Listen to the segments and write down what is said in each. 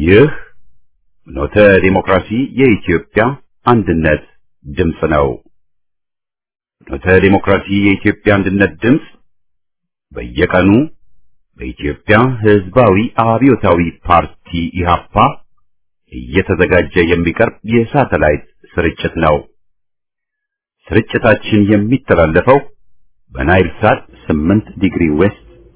ይህ ኖተ ዲሞክራሲ የኢትዮጵያ አንድነት ድምፅ ነው። ኖተ ዲሞክራሲ የኢትዮጵያ አንድነት ድምፅ በየቀኑ በኢትዮጵያ ሕዝባዊ አብዮታዊ ፓርቲ ኢህአፓ እየተዘጋጀ የሚቀርብ የሳተላይት ስርጭት ነው። ስርጭታችን የሚተላለፈው በናይል ሳት 8 ዲግሪ ዌስት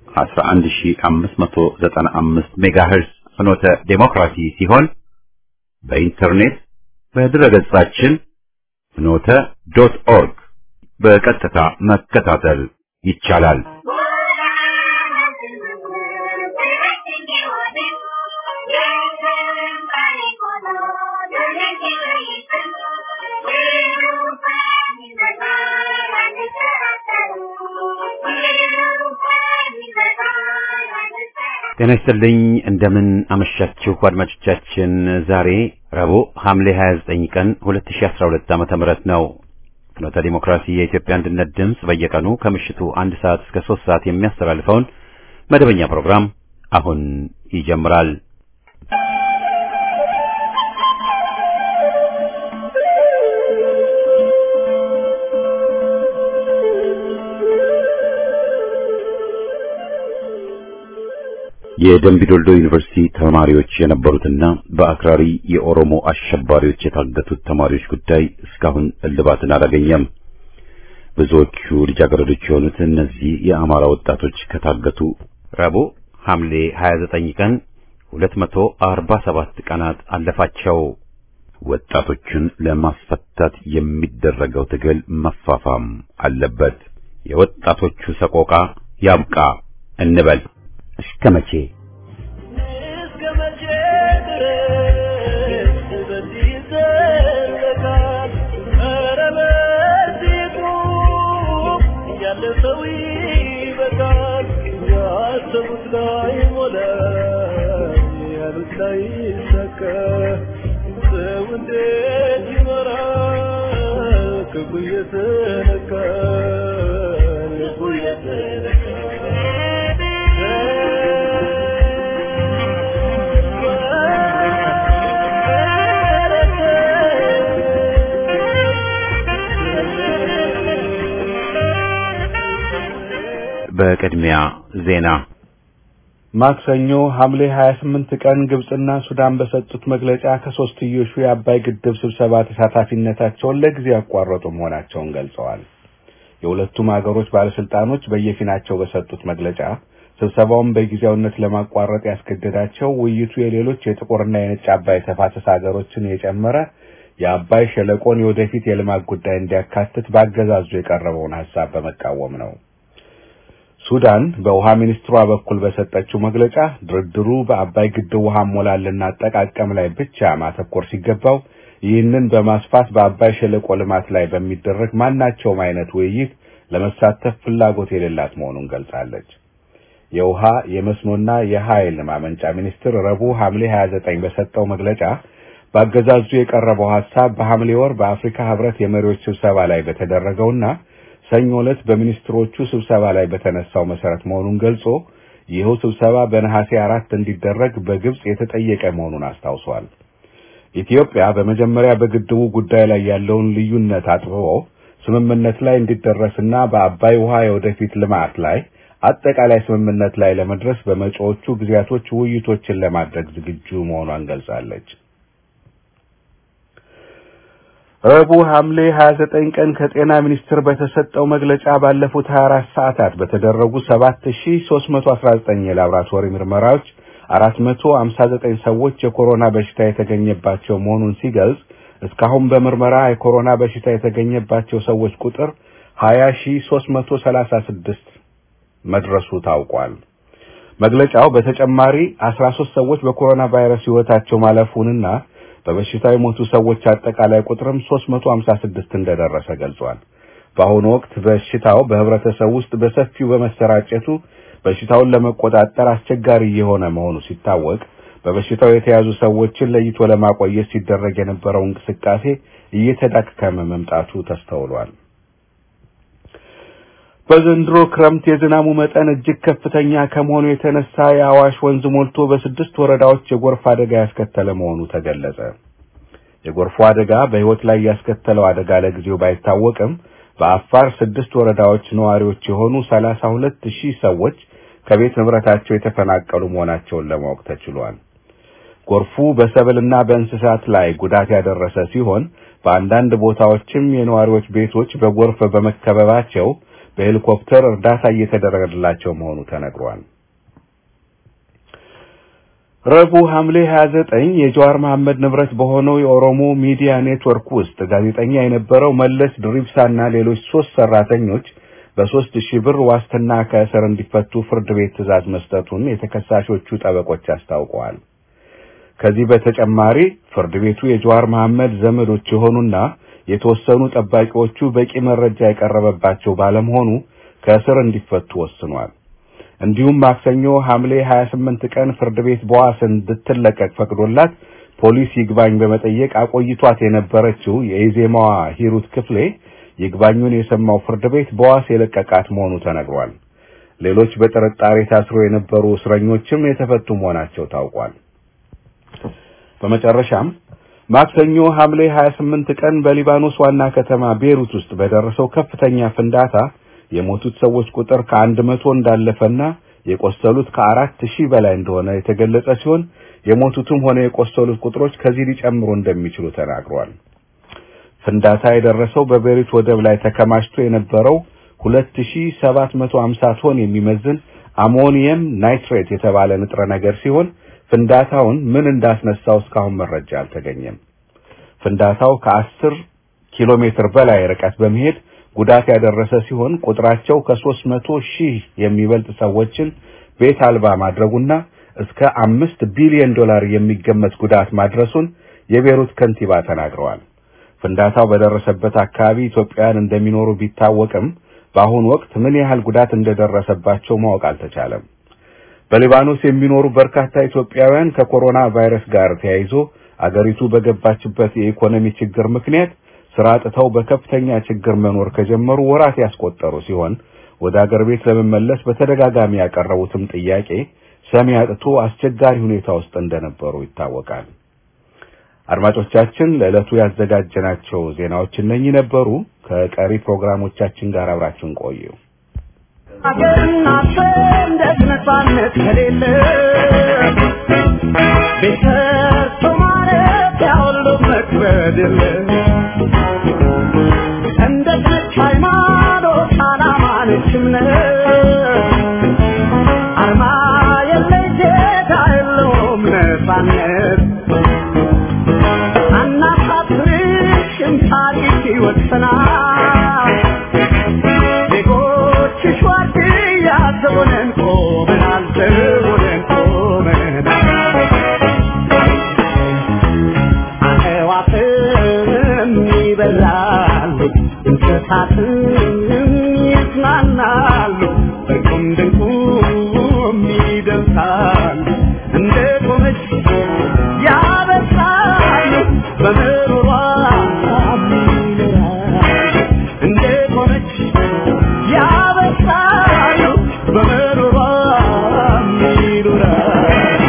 11595 ሜጋሄርዝ ፍኖተ ዴሞክራሲ ሲሆን በኢንተርኔት በድረገጻችን ፍኖተ ዶት ኦርግ በቀጥታ መከታተል ይቻላል። ጤና ይስጥልኝ እንደምን አመሻችሁ አድማጮቻችን። ዛሬ ረቡዕ ሐምሌ 29 ቀን 2012 ዓመተ ምህረት ነው። ፍኖተ ዲሞክራሲ የኢትዮጵያ አንድነት ድምፅ በየቀኑ ከምሽቱ አንድ ሰዓት እስከ ሶስት ሰዓት የሚያስተላልፈውን መደበኛ ፕሮግራም አሁን ይጀምራል። የደምቢዶልዶ ዩኒቨርሲቲ ተማሪዎች የነበሩትና በአክራሪ የኦሮሞ አሸባሪዎች የታገቱት ተማሪዎች ጉዳይ እስካሁን እልባትን አላገኘም። ብዙዎቹ ልጃገረዶች የሆኑት እነዚህ የአማራ ወጣቶች ከታገቱ ረቡዕ ሐምሌ 29 ቀን 247 ቀናት አለፋቸው። ወጣቶቹን ለማስፈታት የሚደረገው ትግል መፋፋም አለበት። የወጣቶቹ ሰቆቃ ያብቃ እንበል። እስከ መቼ እስከ መቼ ድረስ በዚህ ይዘለቃል? ኧረ በዚህ ቁም፣ ያለ ሰው ይበቃል። ያሰቡት ላይ ሞላ፣ ያሉት ላይ ይሳካ። ሰው እንዴት ይኖራል? ክፉ እየተነካ ልቡ በቅድሚያ ዜና ማክሰኞ ሐምሌ 28 ቀን ግብጽና ሱዳን በሰጡት መግለጫ ከሶስትዮሹ የአባይ ግድብ ስብሰባ ተሳታፊነታቸውን ለጊዜ ያቋረጡ መሆናቸውን ገልጸዋል። የሁለቱም ሀገሮች ባለስልጣኖች በየፊናቸው በሰጡት መግለጫ ስብሰባውን በጊዜያዊነት ለማቋረጥ ያስገደዳቸው ውይይቱ የሌሎች የጥቁርና የነጭ አባይ ተፋሰስ ሀገሮችን የጨመረ የአባይ ሸለቆን የወደፊት የልማት ጉዳይ እንዲያካትት በአገዛዙ የቀረበውን ሀሳብ በመቃወም ነው። ሱዳን በውሃ ሚኒስትሯ በኩል በሰጠችው መግለጫ ድርድሩ በአባይ ግድብ ውሃ ሞላልና አጠቃቀም ላይ ብቻ ማተኮር ሲገባው ይህንን በማስፋት በአባይ ሸለቆ ልማት ላይ በሚደረግ ማናቸውም አይነት ውይይት ለመሳተፍ ፍላጎት የሌላት መሆኑን ገልጻለች። የውሃ የመስኖና የኃይል ማመንጫ ሚኒስትር ረቡዕ ሐምሌ 29 በሰጠው መግለጫ በአገዛዙ የቀረበው ሐሳብ በሐምሌ ወር በአፍሪካ ሕብረት የመሪዎች ስብሰባ ላይ በተደረገውና ሰኞ ዕለት በሚኒስትሮቹ ስብሰባ ላይ በተነሳው መሰረት መሆኑን ገልጾ ይኸው ስብሰባ በነሐሴ አራት እንዲደረግ በግብጽ የተጠየቀ መሆኑን አስታውሷል። ኢትዮጵያ በመጀመሪያ በግድቡ ጉዳይ ላይ ያለውን ልዩነት አጥብቦ ስምምነት ላይ እንዲደረስና በአባይ ውሃ የወደፊት ልማት ላይ አጠቃላይ ስምምነት ላይ ለመድረስ በመጪዎቹ ጊዜያቶች ውይይቶችን ለማድረግ ዝግጁ መሆኗን ገልጻለች። ረቡዕ ሐምሌ 29 ቀን ከጤና ሚኒስቴር በተሰጠው መግለጫ ባለፉት 24 ሰዓታት በተደረጉ 7319 የላቦራቶሪ ምርመራዎች 459 ሰዎች የኮሮና በሽታ የተገኘባቸው መሆኑን ሲገልጽ እስካሁን በምርመራ የኮሮና በሽታ የተገኘባቸው ሰዎች ቁጥር 20336 መድረሱ ታውቋል። መግለጫው በተጨማሪ 13 ሰዎች በኮሮና ቫይረስ ሕይወታቸው ማለፉንና በበሽታው የሞቱ ሰዎች አጠቃላይ ቁጥርም 356 እንደደረሰ ገልጿል። በአሁኑ ወቅት በሽታው በህብረተሰብ ውስጥ በሰፊው በመሰራጨቱ በሽታውን ለመቆጣጠር አስቸጋሪ የሆነ መሆኑ ሲታወቅ በበሽታው የተያዙ ሰዎችን ለይቶ ለማቆየት ሲደረግ የነበረው እንቅስቃሴ እየተዳከመ መምጣቱ ተስተውሏል። በዘንድሮ ክረምት የዝናቡ መጠን እጅግ ከፍተኛ ከመሆኑ የተነሳ የአዋሽ ወንዝ ሞልቶ በስድስት ወረዳዎች የጎርፍ አደጋ ያስከተለ መሆኑ ተገለጸ። የጎርፉ አደጋ በሕይወት ላይ ያስከተለው አደጋ ለጊዜው ባይታወቅም በአፋር ስድስት ወረዳዎች ነዋሪዎች የሆኑ ሰላሳ ሁለት ሺህ ሰዎች ከቤት ንብረታቸው የተፈናቀሉ መሆናቸውን ለማወቅ ተችሏል። ጎርፉ በሰብልና በእንስሳት ላይ ጉዳት ያደረሰ ሲሆን በአንዳንድ ቦታዎችም የነዋሪዎች ቤቶች በጎርፍ በመከበባቸው በሄሊኮፕተር እርዳታ እየተደረገላቸው መሆኑ ተነግሯል። ረቡዕ ሐምሌ 29 የጀዋር መሐመድ ንብረት በሆነው የኦሮሞ ሚዲያ ኔትወርክ ውስጥ ጋዜጠኛ የነበረው መለስ ድሪብሳና ሌሎች ሶስት ሰራተኞች በሶስት ሺህ ብር ዋስትና ከእስር እንዲፈቱ ፍርድ ቤት ትዕዛዝ መስጠቱን የተከሳሾቹ ጠበቆች አስታውቀዋል። ከዚህ በተጨማሪ ፍርድ ቤቱ የጀዋር መሐመድ ዘመዶች የሆኑና የተወሰኑ ጠባቂዎቹ በቂ መረጃ የቀረበባቸው ባለመሆኑ ከእስር እንዲፈቱ ወስኗል። እንዲሁም ማክሰኞ ሐምሌ 28 ቀን ፍርድ ቤት በዋስ እንድትለቀቅ ፈቅዶላት ፖሊስ ይግባኝ በመጠየቅ አቆይቷት የነበረችው የኢዜማዋ ሂሩት ክፍሌ ይግባኙን የሰማው ፍርድ ቤት በዋስ የለቀቃት መሆኑ ተነግሯል። ሌሎች በጥርጣሬ ታስሮ የነበሩ እስረኞችም የተፈቱ መሆናቸው ታውቋል። በመጨረሻም ማክሰኞ ሐምሌ 28 ቀን በሊባኖስ ዋና ከተማ ቤሩት ውስጥ በደረሰው ከፍተኛ ፍንዳታ የሞቱት ሰዎች ቁጥር ከአንድ መቶ እንዳለፈና የቆሰሉት ከአራት ሺህ በላይ እንደሆነ የተገለጸ ሲሆን የሞቱትም ሆነ የቆሰሉት ቁጥሮች ከዚህ ሊጨምሩ እንደሚችሉ ተናግሯል። ፍንዳታ የደረሰው በቤሩት ወደብ ላይ ተከማችቶ የነበረው 2750 ቶን የሚመዝን አሞኒየም ናይትሬት የተባለ ንጥረ ነገር ሲሆን ፍንዳታውን ምን እንዳስነሳው እስካሁን መረጃ አልተገኘም። ፍንዳታው ከአስር ኪሎ ሜትር በላይ ርቀት በመሄድ ጉዳት ያደረሰ ሲሆን ቁጥራቸው ከሦስት መቶ ሺህ የሚበልጥ ሰዎችን ቤት አልባ ማድረጉና እስከ አምስት ቢሊዮን ዶላር የሚገመት ጉዳት ማድረሱን የቤሩት ከንቲባ ተናግረዋል። ፍንዳታው በደረሰበት አካባቢ ኢትዮጵያውያን እንደሚኖሩ ቢታወቅም በአሁኑ ወቅት ምን ያህል ጉዳት እንደደረሰባቸው ማወቅ አልተቻለም። በሊባኖስ የሚኖሩ በርካታ ኢትዮጵያውያን ከኮሮና ቫይረስ ጋር ተያይዞ አገሪቱ በገባችበት የኢኮኖሚ ችግር ምክንያት ስራ አጥተው በከፍተኛ ችግር መኖር ከጀመሩ ወራት ያስቆጠሩ ሲሆን ወደ አገር ቤት ለመመለስ በተደጋጋሚ ያቀረቡትም ጥያቄ ሰሚ አጥቶ አስቸጋሪ ሁኔታ ውስጥ እንደነበሩ ይታወቃል። አድማጮቻችን፣ ለዕለቱ ያዘጋጀናቸው ዜናዎች እነኚህ ነበሩ። ከቀሪ ፕሮግራሞቻችን ጋር አብራችሁን ቆዩ። ሀገርና ሰንደቅ ነፃነት ከሌለ ቤተሰብ ማለት ያሁሉ መክበድ የለ ሰንደቅ ነች ሃይማኖት፣ ዓላማ ነች እምነት አርማ የለሽ ዜጋ የለውም ነፃነት አናሳፍርሽም ታሪክ ይወሰናል ዜጎችሽ ዋርድያ ዘቦነን ቆመናል ዘቦነን ቆመናል አዕዋፍም ይበራሉ እንስሳትም ይጽናናሉ በቁም ድንቁም ይደርሳሉ እንደ ቆመች ያበሳሉ በምሮሯ ይኖራሉ እንደ ቆመች ያበሳሉ በምሮሯ ይኖራሉ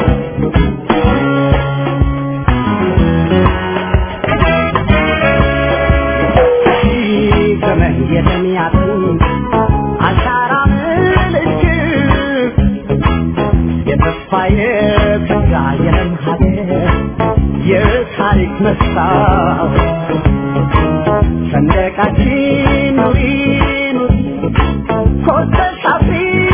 ዘመን የተሚያትን አሻራ ምልክት የተስፋ የተጋ የለም ሀገር የታሪክ መስታወት ሰንደቃችን ኑሪ ኑሪ ኮርተሽ አፍሪ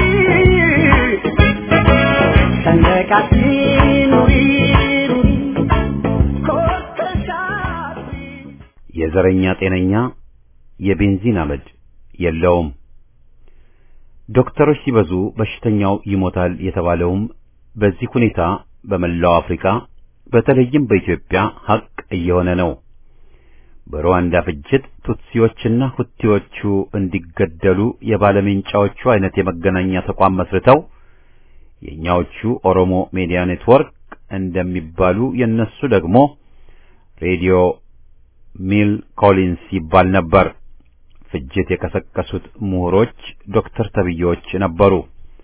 ሰንደቃችን ኑሪ ኑሪ ኮርተሽ አፍሪ የዘረኛ ጤነኛ የቤንዚን አመድ የለውም። ዶክተሮች ሲበዙ በሽተኛው ይሞታል የተባለውም በዚህ ሁኔታ በመላው አፍሪካ በተለይም በኢትዮጵያ ሐቅ እየሆነ ነው። በሩዋንዳ ፍጅት ቱትሲዎችና ሁቲዎቹ እንዲገደሉ የባለሜንጫዎቹ አይነት የመገናኛ ተቋም መስርተው የኛዎቹ ኦሮሞ ሚዲያ ኔትወርክ እንደሚባሉ የነሱ ደግሞ ሬዲዮ ሚል ኮሊንስ ይባል ነበር። ፍጅት የቀሰቀሱት ምሁሮች ዶክተር ተብዬዎች ነበሩ።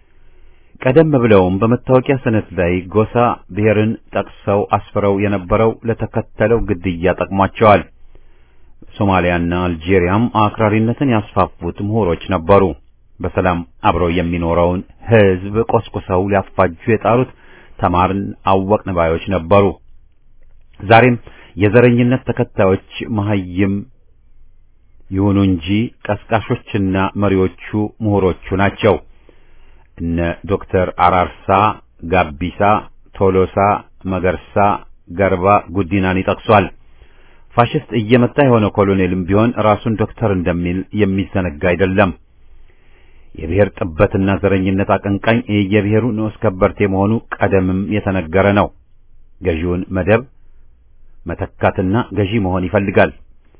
ቀደም ብለውም በመታወቂያ ሰነድ ላይ ጎሳ ብሔርን ጠቅሰው አስፍረው የነበረው ለተከተለው ግድያ ጠቅሟቸዋል። ሶማሊያና አልጄሪያም አክራሪነትን ያስፋፉት ምሁሮች ነበሩ። በሰላም አብረው የሚኖረውን ሕዝብ ቆስቁሰው ሊያፋጁ የጣሩት ተማርን አወቅን ባዮች ነበሩ። ዛሬም የዘረኝነት ተከታዮች መሐይም ይሁኑ እንጂ ቀስቃሾችና መሪዎቹ ምሁሮቹ ናቸው። እነ ዶክተር አራርሳ፣ ጋቢሳ፣ ቶሎሳ፣ መገርሳ፣ ገርባ ጉዲናን ይጠቅሷል። ፋሽስት እየመጣ የሆነ ኮሎኔልም ቢሆን ራሱን ዶክተር እንደሚል የሚዘነጋ አይደለም። የብሔር ጥበትና ዘረኝነት አቀንቃኝ የየብሔሩ ንዑስ ከበርቴ መሆኑ ቀደምም የተነገረ ነው። ገዢውን መደብ መተካትና ገዢ መሆን ይፈልጋል።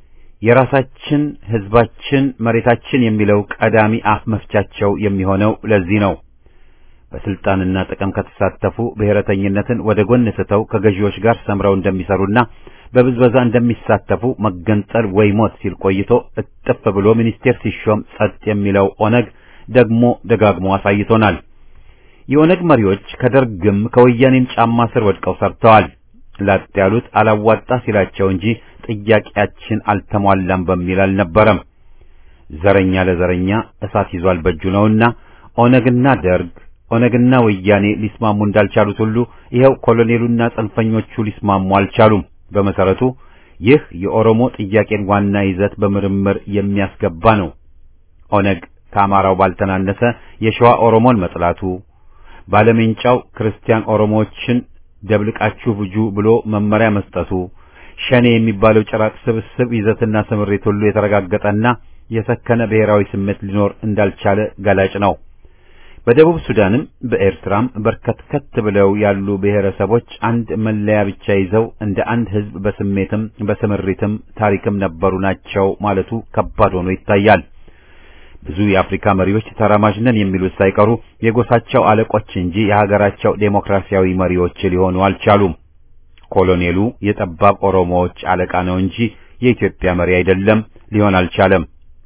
የራሳችን ሕዝባችን መሬታችን የሚለው ቀዳሚ አፍ መፍቻቸው የሚሆነው ለዚህ ነው። በስልጣንና ጥቅም ከተሳተፉ ብሔረተኝነትን ወደ ጎን ስተው ከገዢዎች ጋር ሰምረው እንደሚሰሩና በብዝበዛ እንደሚሳተፉ መገንጠል ወይ ሞት ሲል ቆይቶ እጥፍ ብሎ ሚኒስቴር ሲሾም ጸጥ የሚለው ኦነግ ደግሞ ደጋግሞ አሳይቶናል። የኦነግ መሪዎች ከደርግም ከወያኔም ጫማ ስር ወድቀው ሰርተዋል። ላጥ ያሉት አላዋጣ ሲላቸው እንጂ ጥያቄያችን አልተሟላም በሚል አልነበረም። ዘረኛ ለዘረኛ እሳት ይዟል በእጁ ነውና ኦነግና ደርግ ኦነግና ወያኔ ሊስማሙ እንዳልቻሉት ሁሉ ይኸው ኮሎኔሉና ጽንፈኞቹ ሊስማሙ አልቻሉም። በመሰረቱ ይህ የኦሮሞ ጥያቄን ዋና ይዘት በምርምር የሚያስገባ ነው። ኦነግ ከአማራው ባልተናነሰ የሸዋ ኦሮሞን መጥላቱ፣ ባለሜንጫው ክርስቲያን ኦሮሞዎችን ደብልቃችሁ ፍጁ ብሎ መመሪያ መስጠቱ፣ ሸኔ የሚባለው ጭራቅ ስብስብ ይዘትና ስምሪት ሁሉ የተረጋገጠና የሰከነ ብሔራዊ ስሜት ሊኖር እንዳልቻለ ገላጭ ነው። በደቡብ ሱዳንም በኤርትራም በርከትከት ብለው ያሉ ብሔረሰቦች አንድ መለያ ብቻ ይዘው እንደ አንድ ሕዝብ በስሜትም በስምሪትም ታሪክም ነበሩ ናቸው ማለቱ ከባድ ሆኖ ይታያል። ብዙ የአፍሪካ መሪዎች ተራማጅ ነን የሚሉት ሳይቀሩ የጎሳቸው አለቆች እንጂ የሀገራቸው ዴሞክራሲያዊ መሪዎች ሊሆኑ አልቻሉም። ኮሎኔሉ የጠባብ ኦሮሞዎች አለቃ ነው እንጂ የኢትዮጵያ መሪ አይደለም፣ ሊሆን አልቻለም።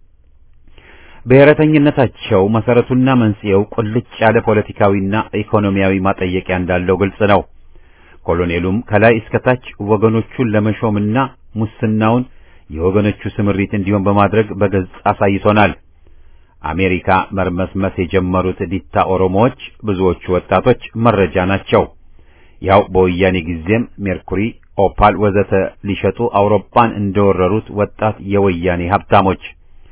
ብሔረተኝነታቸው መሰረቱና መንስኤው ቁልጭ ያለ ፖለቲካዊና ኢኮኖሚያዊ ማጠየቂያ እንዳለው ግልጽ ነው። ኮሎኔሉም ከላይ እስከታች ወገኖቹን ለመሾምና ሙስናውን የወገኖቹ ስምሪት እንዲሆን በማድረግ በግልጽ አሳይቶናል። አሜሪካ መርመስመስ የጀመሩት ዲታ ኦሮሞዎች ብዙዎቹ ወጣቶች መረጃ ናቸው። ያው በወያኔ ጊዜም ሜርኩሪ፣ ኦፓል ወዘተ ሊሸጡ አውሮፓን እንደወረሩት ወጣት የወያኔ ሀብታሞች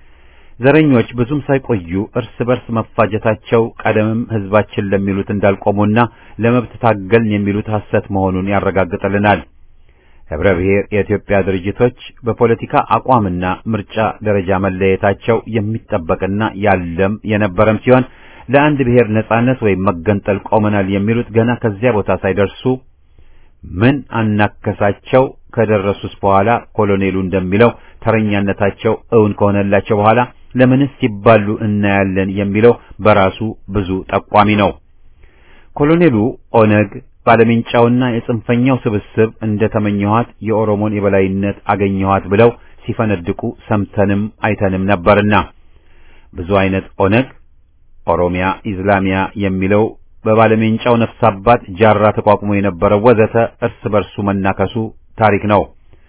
ዘረኞች ብዙም ሳይቆዩ እርስ በርስ መፋጀታቸው ቀደምም ሕዝባችን ለሚሉት እንዳልቆሙና ለመብት ታገልን የሚሉት ሐሰት መሆኑን ያረጋግጥልናል። ህብረ ብሔር የኢትዮጵያ ድርጅቶች በፖለቲካ አቋምና ምርጫ ደረጃ መለየታቸው የሚጠበቅና ያለም የነበረም ሲሆን ለአንድ ብሔር ነጻነት ወይም መገንጠል ቆመናል የሚሉት ገና ከዚያ ቦታ ሳይደርሱ ምን አናከሳቸው ከደረሱስ በኋላ ኮሎኔሉ እንደሚለው ተረኛነታቸው እውን ከሆነላቸው በኋላ ለምንስ ሲባሉ እናያለን የሚለው በራሱ ብዙ ጠቋሚ ነው። ኮሎኔሉ ኦነግ ባለሜንጫውና የጽንፈኛው ስብስብ እንደ ተመኘኋት የኦሮሞን የበላይነት አገኘኋት ብለው ሲፈነድቁ ሰምተንም አይተንም ነበርና ብዙ አይነት ኦነግ ኦሮሚያ ኢዝላሚያ የሚለው በባለሜንጫው ነፍስ አባት ጃራ ተቋቁሞ የነበረው ወዘተ እርስ በርሱ መናከሱ ታሪክ ነው።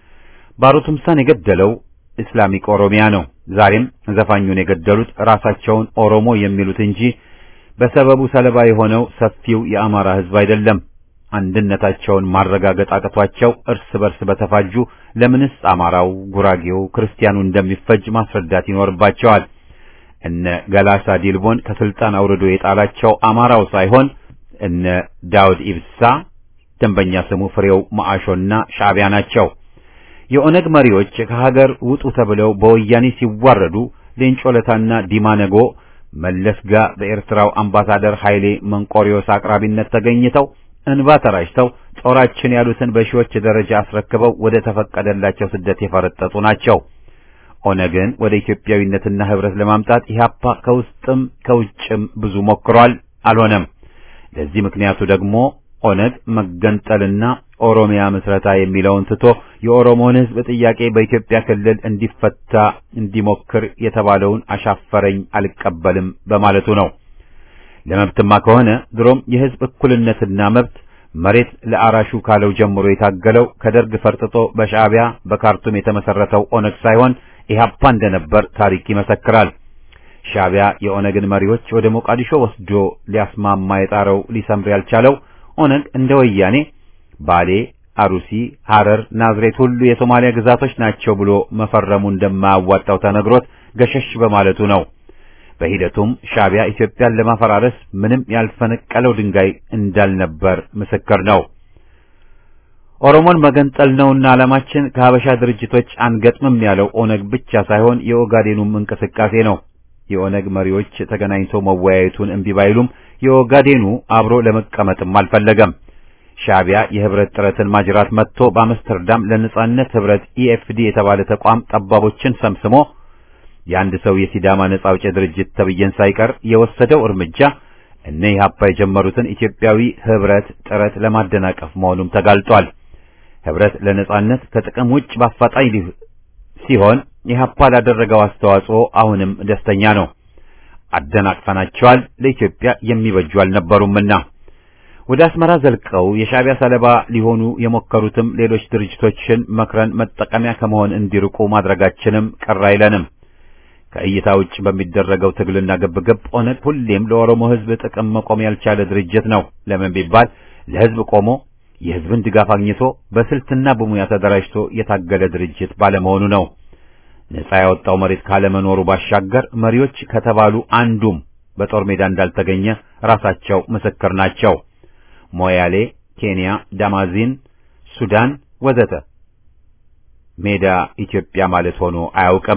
ባሮ ቱምሳን የገደለው ኢስላሚክ ኦሮሚያ ነው። ዛሬም ዘፋኙን የገደሉት ራሳቸውን ኦሮሞ የሚሉት እንጂ በሰበቡ ሰለባ የሆነው ሰፊው የአማራ ሕዝብ አይደለም። አንድነታቸውን ማረጋገጥ አቅቷቸው እርስ በርስ በተፋጁ ለምንስ አማራው፣ ጉራጌው፣ ክርስቲያኑ እንደሚፈጅ ማስረዳት ይኖርባቸዋል። እነ ገላሳ ዲልቦን ከስልጣን አውርዶ የጣላቸው አማራው ሳይሆን እነ ዳውድ ኢብሳ ደንበኛ ስሙ ፍሬው ማአሾና ሻዕቢያ ናቸው። የኦነግ መሪዎች ከሀገር ውጡ ተብለው በወያኔ ሲዋረዱ ሌንጮ ለታና ዲማ ነጎ መለስ ጋ በኤርትራው አምባሳደር ኃይሌ መንቆሪዮስ አቅራቢነት ተገኝተው እንባ ተራጭተው ጦራችን ያሉትን በሺዎች ደረጃ አስረክበው ወደ ተፈቀደላቸው ስደት የፈረጠጡ ናቸው። ኦነግን ወደ ኢትዮጵያዊነትና ህብረት ለማምጣት ኢህአፓ ከውስጥም ከውጭም ብዙ ሞክሯል፣ አልሆነም። ለዚህ ምክንያቱ ደግሞ ኦነግ መገንጠልና ኦሮሚያ ምስረታ የሚለውን ትቶ የኦሮሞን ሕዝብ ጥያቄ በኢትዮጵያ ክልል እንዲፈታ እንዲሞክር የተባለውን አሻፈረኝ አልቀበልም በማለቱ ነው። ለመብትማ ከሆነ ድሮም የሕዝብ እኩልነትና መብት መሬት ለአራሹ ካለው ጀምሮ የታገለው ከደርግ ፈርጥጦ በሻዕቢያ በካርቱም የተመሰረተው ኦነግ ሳይሆን ኢህአፓ እንደነበር ታሪክ ይመሰክራል። ሻዕቢያ የኦነግን መሪዎች ወደ ሞቃዲሾ ወስዶ ሊያስማማ የጣረው ሊሰምር ያልቻለው ኦነግ እንደ ወያኔ ባሌ፣ አሩሲ፣ ሐረር፣ ናዝሬት ሁሉ የሶማሊያ ግዛቶች ናቸው ብሎ መፈረሙ እንደማያዋጣው ተነግሮት ገሸሽ በማለቱ ነው። በሂደቱም ሻዕቢያ ኢትዮጵያን ለማፈራረስ ምንም ያልፈነቀለው ድንጋይ እንዳልነበር ምስክር ነው። ኦሮሞን መገንጠል ነውና ዓላማችን ከሀበሻ ድርጅቶች አንገጥምም ያለው ኦነግ ብቻ ሳይሆን የኦጋዴኑም እንቅስቃሴ ነው። የኦነግ መሪዎች ተገናኝተው መወያየቱን እምቢ ባይሉም የኦጋዴኑ አብሮ ለመቀመጥም አልፈለገም። ሻዕቢያ የህብረት ጥረትን ማጅራት መጥቶ በአምስተርዳም ለነጻነት ህብረት ኢኤፍዲ የተባለ ተቋም ጠባቦችን ሰምስሞ የአንድ ሰው የሲዳማ ነጻ አውጪ ድርጅት ተብዬን ሳይቀር የወሰደው እርምጃ እነ ኢህአፓ የጀመሩትን ኢትዮጵያዊ ህብረት ጥረት ለማደናቀፍ መሆኑም ተጋልጧል። ህብረት ለነጻነት ከጥቅም ውጭ በአፋጣኝ ሲሆን ኢህአፓ ላደረገው አስተዋጽኦ አሁንም ደስተኛ ነው። አደናቅፈናቸዋል፣ ለኢትዮጵያ የሚበጁ አልነበሩምና። ወደ አስመራ ዘልቀው የሻዕቢያ ሰለባ ሊሆኑ የሞከሩትም ሌሎች ድርጅቶችን መክረን መጠቀሚያ ከመሆን እንዲርቁ ማድረጋችንም ቅር አይለንም። ከእይታ ውጭ በሚደረገው ትግልና ግብግብ ኦነግ ሁሌም ለኦሮሞ ህዝብ ጥቅም መቆም ያልቻለ ድርጅት ነው። ለምን ቢባል ለህዝብ ቆሞ የህዝብን ድጋፍ አግኝቶ በስልትና በሙያ ተደራጅቶ የታገለ ድርጅት ባለመሆኑ ነው። ነጻ ያወጣው መሬት ካለመኖሩ ባሻገር መሪዎች ከተባሉ አንዱም በጦር ሜዳ እንዳልተገኘ ራሳቸው ምስክር ናቸው። ሞያሌ፣ ኬንያ፣ ዳማዚን፣ ሱዳን ወዘተ ሜዳ ኢትዮጵያ ማለት ሆኖ አያውቅም።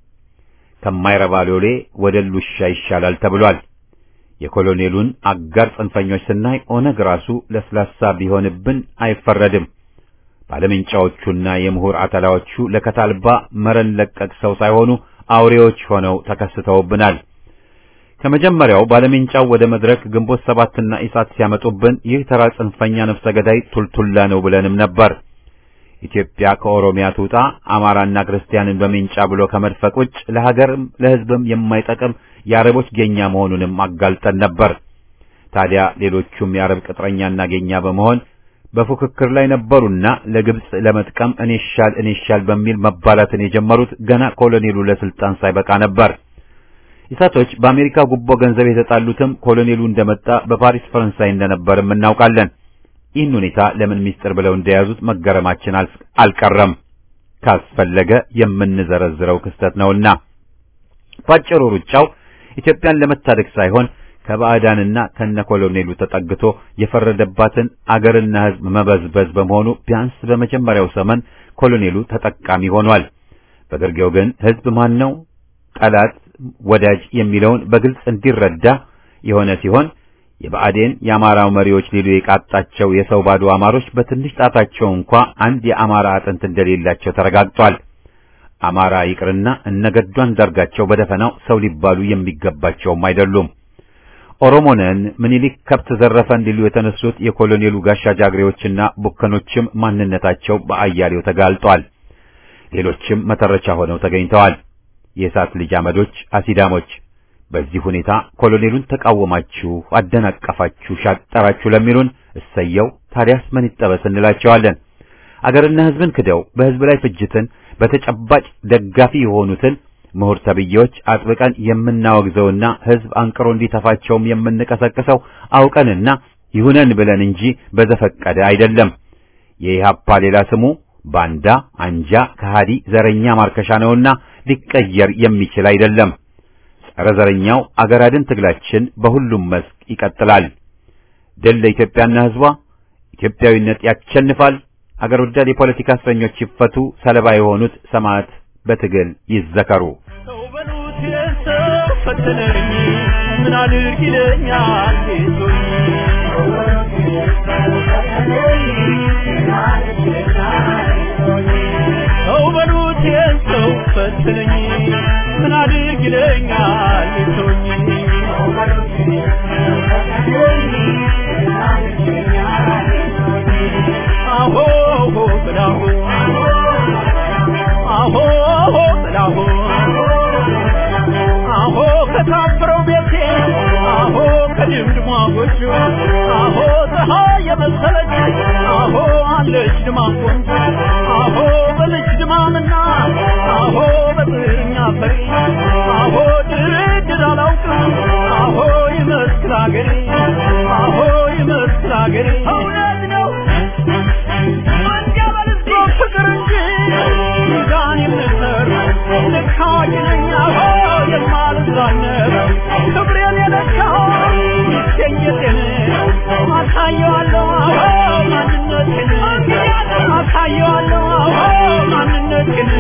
ከማይረባ ሎሌ ወደ ሉሻ ይሻላል ተብሏል። የኮሎኔሉን አጋር ጽንፈኞች ስናይ ኦነግ ራሱ ለስላሳ ቢሆንብን አይፈረድም። ባለምንጫዎቹና የምሁር አተላዎቹ ለከታልባ መረን ለቀቅ ሰው ሳይሆኑ አውሬዎች ሆነው ተከስተውብናል። ከመጀመሪያው ባለምንጫው ወደ መድረክ ግንቦት ሰባትና ኢሳት ሲያመጡብን ይህ ተራ ጽንፈኛ ነፍሰ ገዳይ ቱልቱላ ነው ብለንም ነበር። ኢትዮጵያ ከኦሮሚያ ትውጣ አማራና ክርስቲያንን በሜንጫ ብሎ ከመድፈቅ ውጭ ለሀገርም ለሕዝብም የማይጠቅም የአረቦች ጌኛ መሆኑንም አጋልጠን ነበር። ታዲያ ሌሎቹም የአረብ ቅጥረኛና ጌኛ በመሆን በፉክክር ላይ ነበሩና ለግብጽ ለመጥቀም እኔ ሻል እኔ ሻል በሚል መባላትን የጀመሩት ገና ኮሎኔሉ ለስልጣን ሳይበቃ ነበር። ኢሳቶች በአሜሪካ ጉቦ ገንዘብ የተጣሉትም ኮሎኔሉ እንደመጣ በፓሪስ ፈረንሳይ እንደነበርም እናውቃለን። ይህን ሁኔታ ለምን ሚስጥር ብለው እንደያዙት መገረማችን አልቀረም። ካስፈለገ የምንዘረዝረው ክስተት ነውና ባጭሩ ሩጫው ኢትዮጵያን ለመታደግ ሳይሆን ከባዕዳንና ከነ ኮሎኔሉ ተጠግቶ የፈረደባትን አገርና ሕዝብ መበዝበዝ በመሆኑ ቢያንስ በመጀመሪያው ዘመን ኮሎኔሉ ተጠቃሚ ሆኗል። በግርጌው ግን ሕዝብ ማን ነው ጠላት፣ ወዳጅ የሚለውን በግልጽ እንዲረዳ የሆነ ሲሆን የብአዴን የአማራው መሪዎች ሊሉ የቃጣቸው የሰው ባዶ አማሮች በትንሽ ጣታቸው እንኳ አንድ የአማራ አጥንት እንደሌላቸው ተረጋግጧል። አማራ ይቅርና እነገዱ አንዳርጋቸው በደፈናው ሰው ሊባሉ የሚገባቸውም አይደሉም። ኦሮሞነን ምኒልክ ከብት ዘረፈን ሊሉ የተነሱት የኮሎኔሉ ጋሻ ጃግሬዎችና ቡከኖችም ማንነታቸው በአያሌው ተጋልጧል። ሌሎችም መተረቻ ሆነው ተገኝተዋል። የእሳት ልጅ አመዶች፣ አሲዳሞች በዚህ ሁኔታ ኮሎኔሉን ተቃወማችሁ፣ አደናቀፋችሁ፣ ሻጠራችሁ ለሚሉን እሰየው። ታዲያስ ምን ይጠበስ እንላቸዋለን። አገርና ሕዝብን ክደው በሕዝብ ላይ ፍጅትን በተጨባጭ ደጋፊ የሆኑትን ምሁር ተብዬዎች አጥብቀን የምናወግዘውና ሕዝብ አንቅሮ እንዲተፋቸውም የምንቀሰቅሰው አውቀንና ይሁነን ብለን እንጂ በዘፈቀደ አይደለም። የኢህአፓ ሌላ ስሙ ባንዳ፣ አንጃ፣ ከሃዲ፣ ዘረኛ ማርከሻ ነውና ሊቀየር የሚችል አይደለም። ጸረ ዘረኛው አገር አድን ትግላችን በሁሉም መስክ ይቀጥላል። ድል ለኢትዮጵያና ሕዝቧ! ኢትዮጵያዊነት ያሸንፋል። አገር ወዳድ የፖለቲካ እስረኞች ይፈቱ። ሰለባ የሆኑት ሰማዕት በትግል ይዘከሩ። ሰው በሉት የሰው ፈተነኝ ምን አድርግ ይለኛል ጌቶኝ ሰው በሉት የሰው ፈተነኝ ምን አድርግ ይለኛል ጌቶኝ ከታፈረው ቤቴ አሆ ከድምድሟ ጎጆ አሆ ፀሐይ የመሰለች አሆ አለች ድማም ቆንጆ አሆ በልጅ ድማምና አሆ በጥርኛ ፈሪ አሆ ድርድር አላውቅም አሆ ይመስል አገሬ አሆ ይመስል አገሬ እውነት ነው ፍቅር እንጂ ሚዛን የምሰር ልክ አዋቂ ነኝ አሆ የማልዛነብ ክብሬን የለካው ይገኘቴን አሳየዋለሁ አሆ ማንነቴን አሳየዋለሁ አሆ ማንነቴን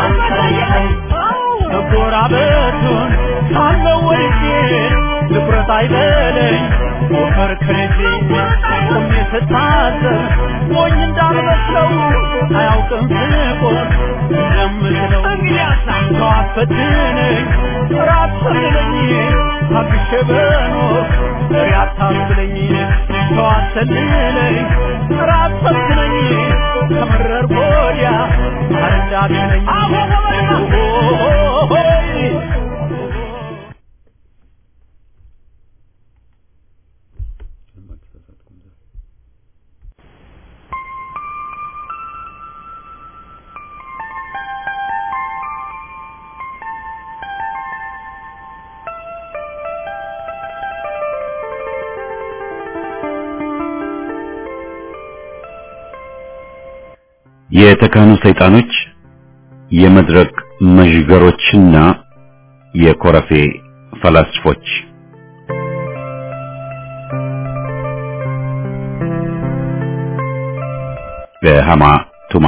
መጎራበቱን ሳለው ወድጄ ትኩረት አይበለኝ ሞከር ከልጄ ቆሜ ስታዘብ ሞኝ እንዳልመስለው አያውቅም ስቆም እንደምችለው ሰው አትፈትነኝ ራት ሰልለኝ ታግሼ በኖር ፍሬ አታስብለኝ ሰው አትሰልለኝ ራት ፈትነኝ ከመረር ወዲያ አረዳትነኝ የተካኑ ሰይጣኖች የመድረክ መዥገሮችና የኮረፌ ፈላስፎች በሃማ ቱማ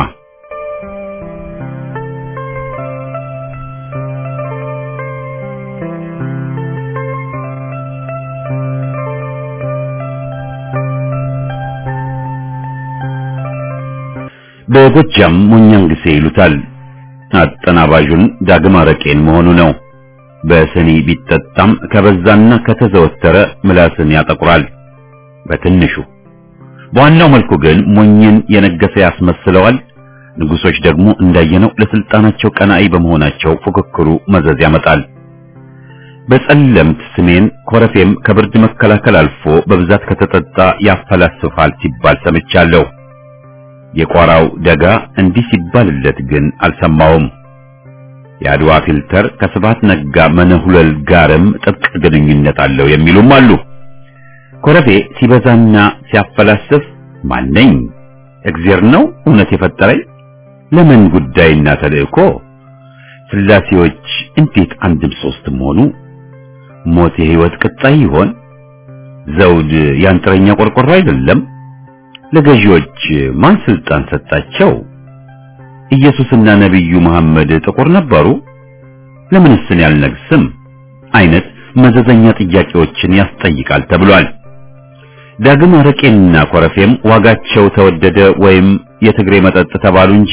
በጎጃም ሞኛንግሴ ይሉታል። አጠናባዡን ዳግም አረቄን መሆኑ ነው። በስኒ ቢጠጣም ከበዛና ከተዘወተረ ምላስን ያጠቁራል። በትንሹ በዋናው መልኩ ግን ሞኝን የነገሰ ያስመስለዋል። ንጉሶች ደግሞ እንዳየነው ለስልጣናቸው ቀናኢ በመሆናቸው ፉክክሩ መዘዝ ያመጣል። በጸለምት ስሜን ኮረፌም ከብርድ መከላከል አልፎ በብዛት ከተጠጣ ያፈላስፋል ሲባል ሰምቻለሁ። የቋራው ደጋ እንዲህ ሲባልለት ግን አልሰማውም። የአድዋ ፊልተር ከስብሐት ነጋ መነሁለል ጋርም ጥብቅ ግንኙነት አለው የሚሉም አሉ። ኮረፌ ሲበዛና ሲያፈላስፍ ማነኝ? እግዜር ነው እውነት የፈጠረኝ? ለምን ጉዳይና ተልእኮ? ስላሴዎች እንዴት አንድም ሶስትም ሆኑ? ሞት የህይወት ቅጣይ ይሆን? ዘውድ ያንጥረኛ ቆርቆሮ አይደለም? ለገዢዎች ማን ስልጣን ሰጣቸው? ኢየሱስና ነቢዩ መሐመድ ጥቁር ነበሩ? ለምንስ እኔ አልነግስም? አይነት መዘዘኛ ጥያቄዎችን ያስጠይቃል ተብሏል። ዳግም አረቄና ኮረፌም ዋጋቸው ተወደደ ወይም የትግሬ መጠጥ ተባሉ እንጂ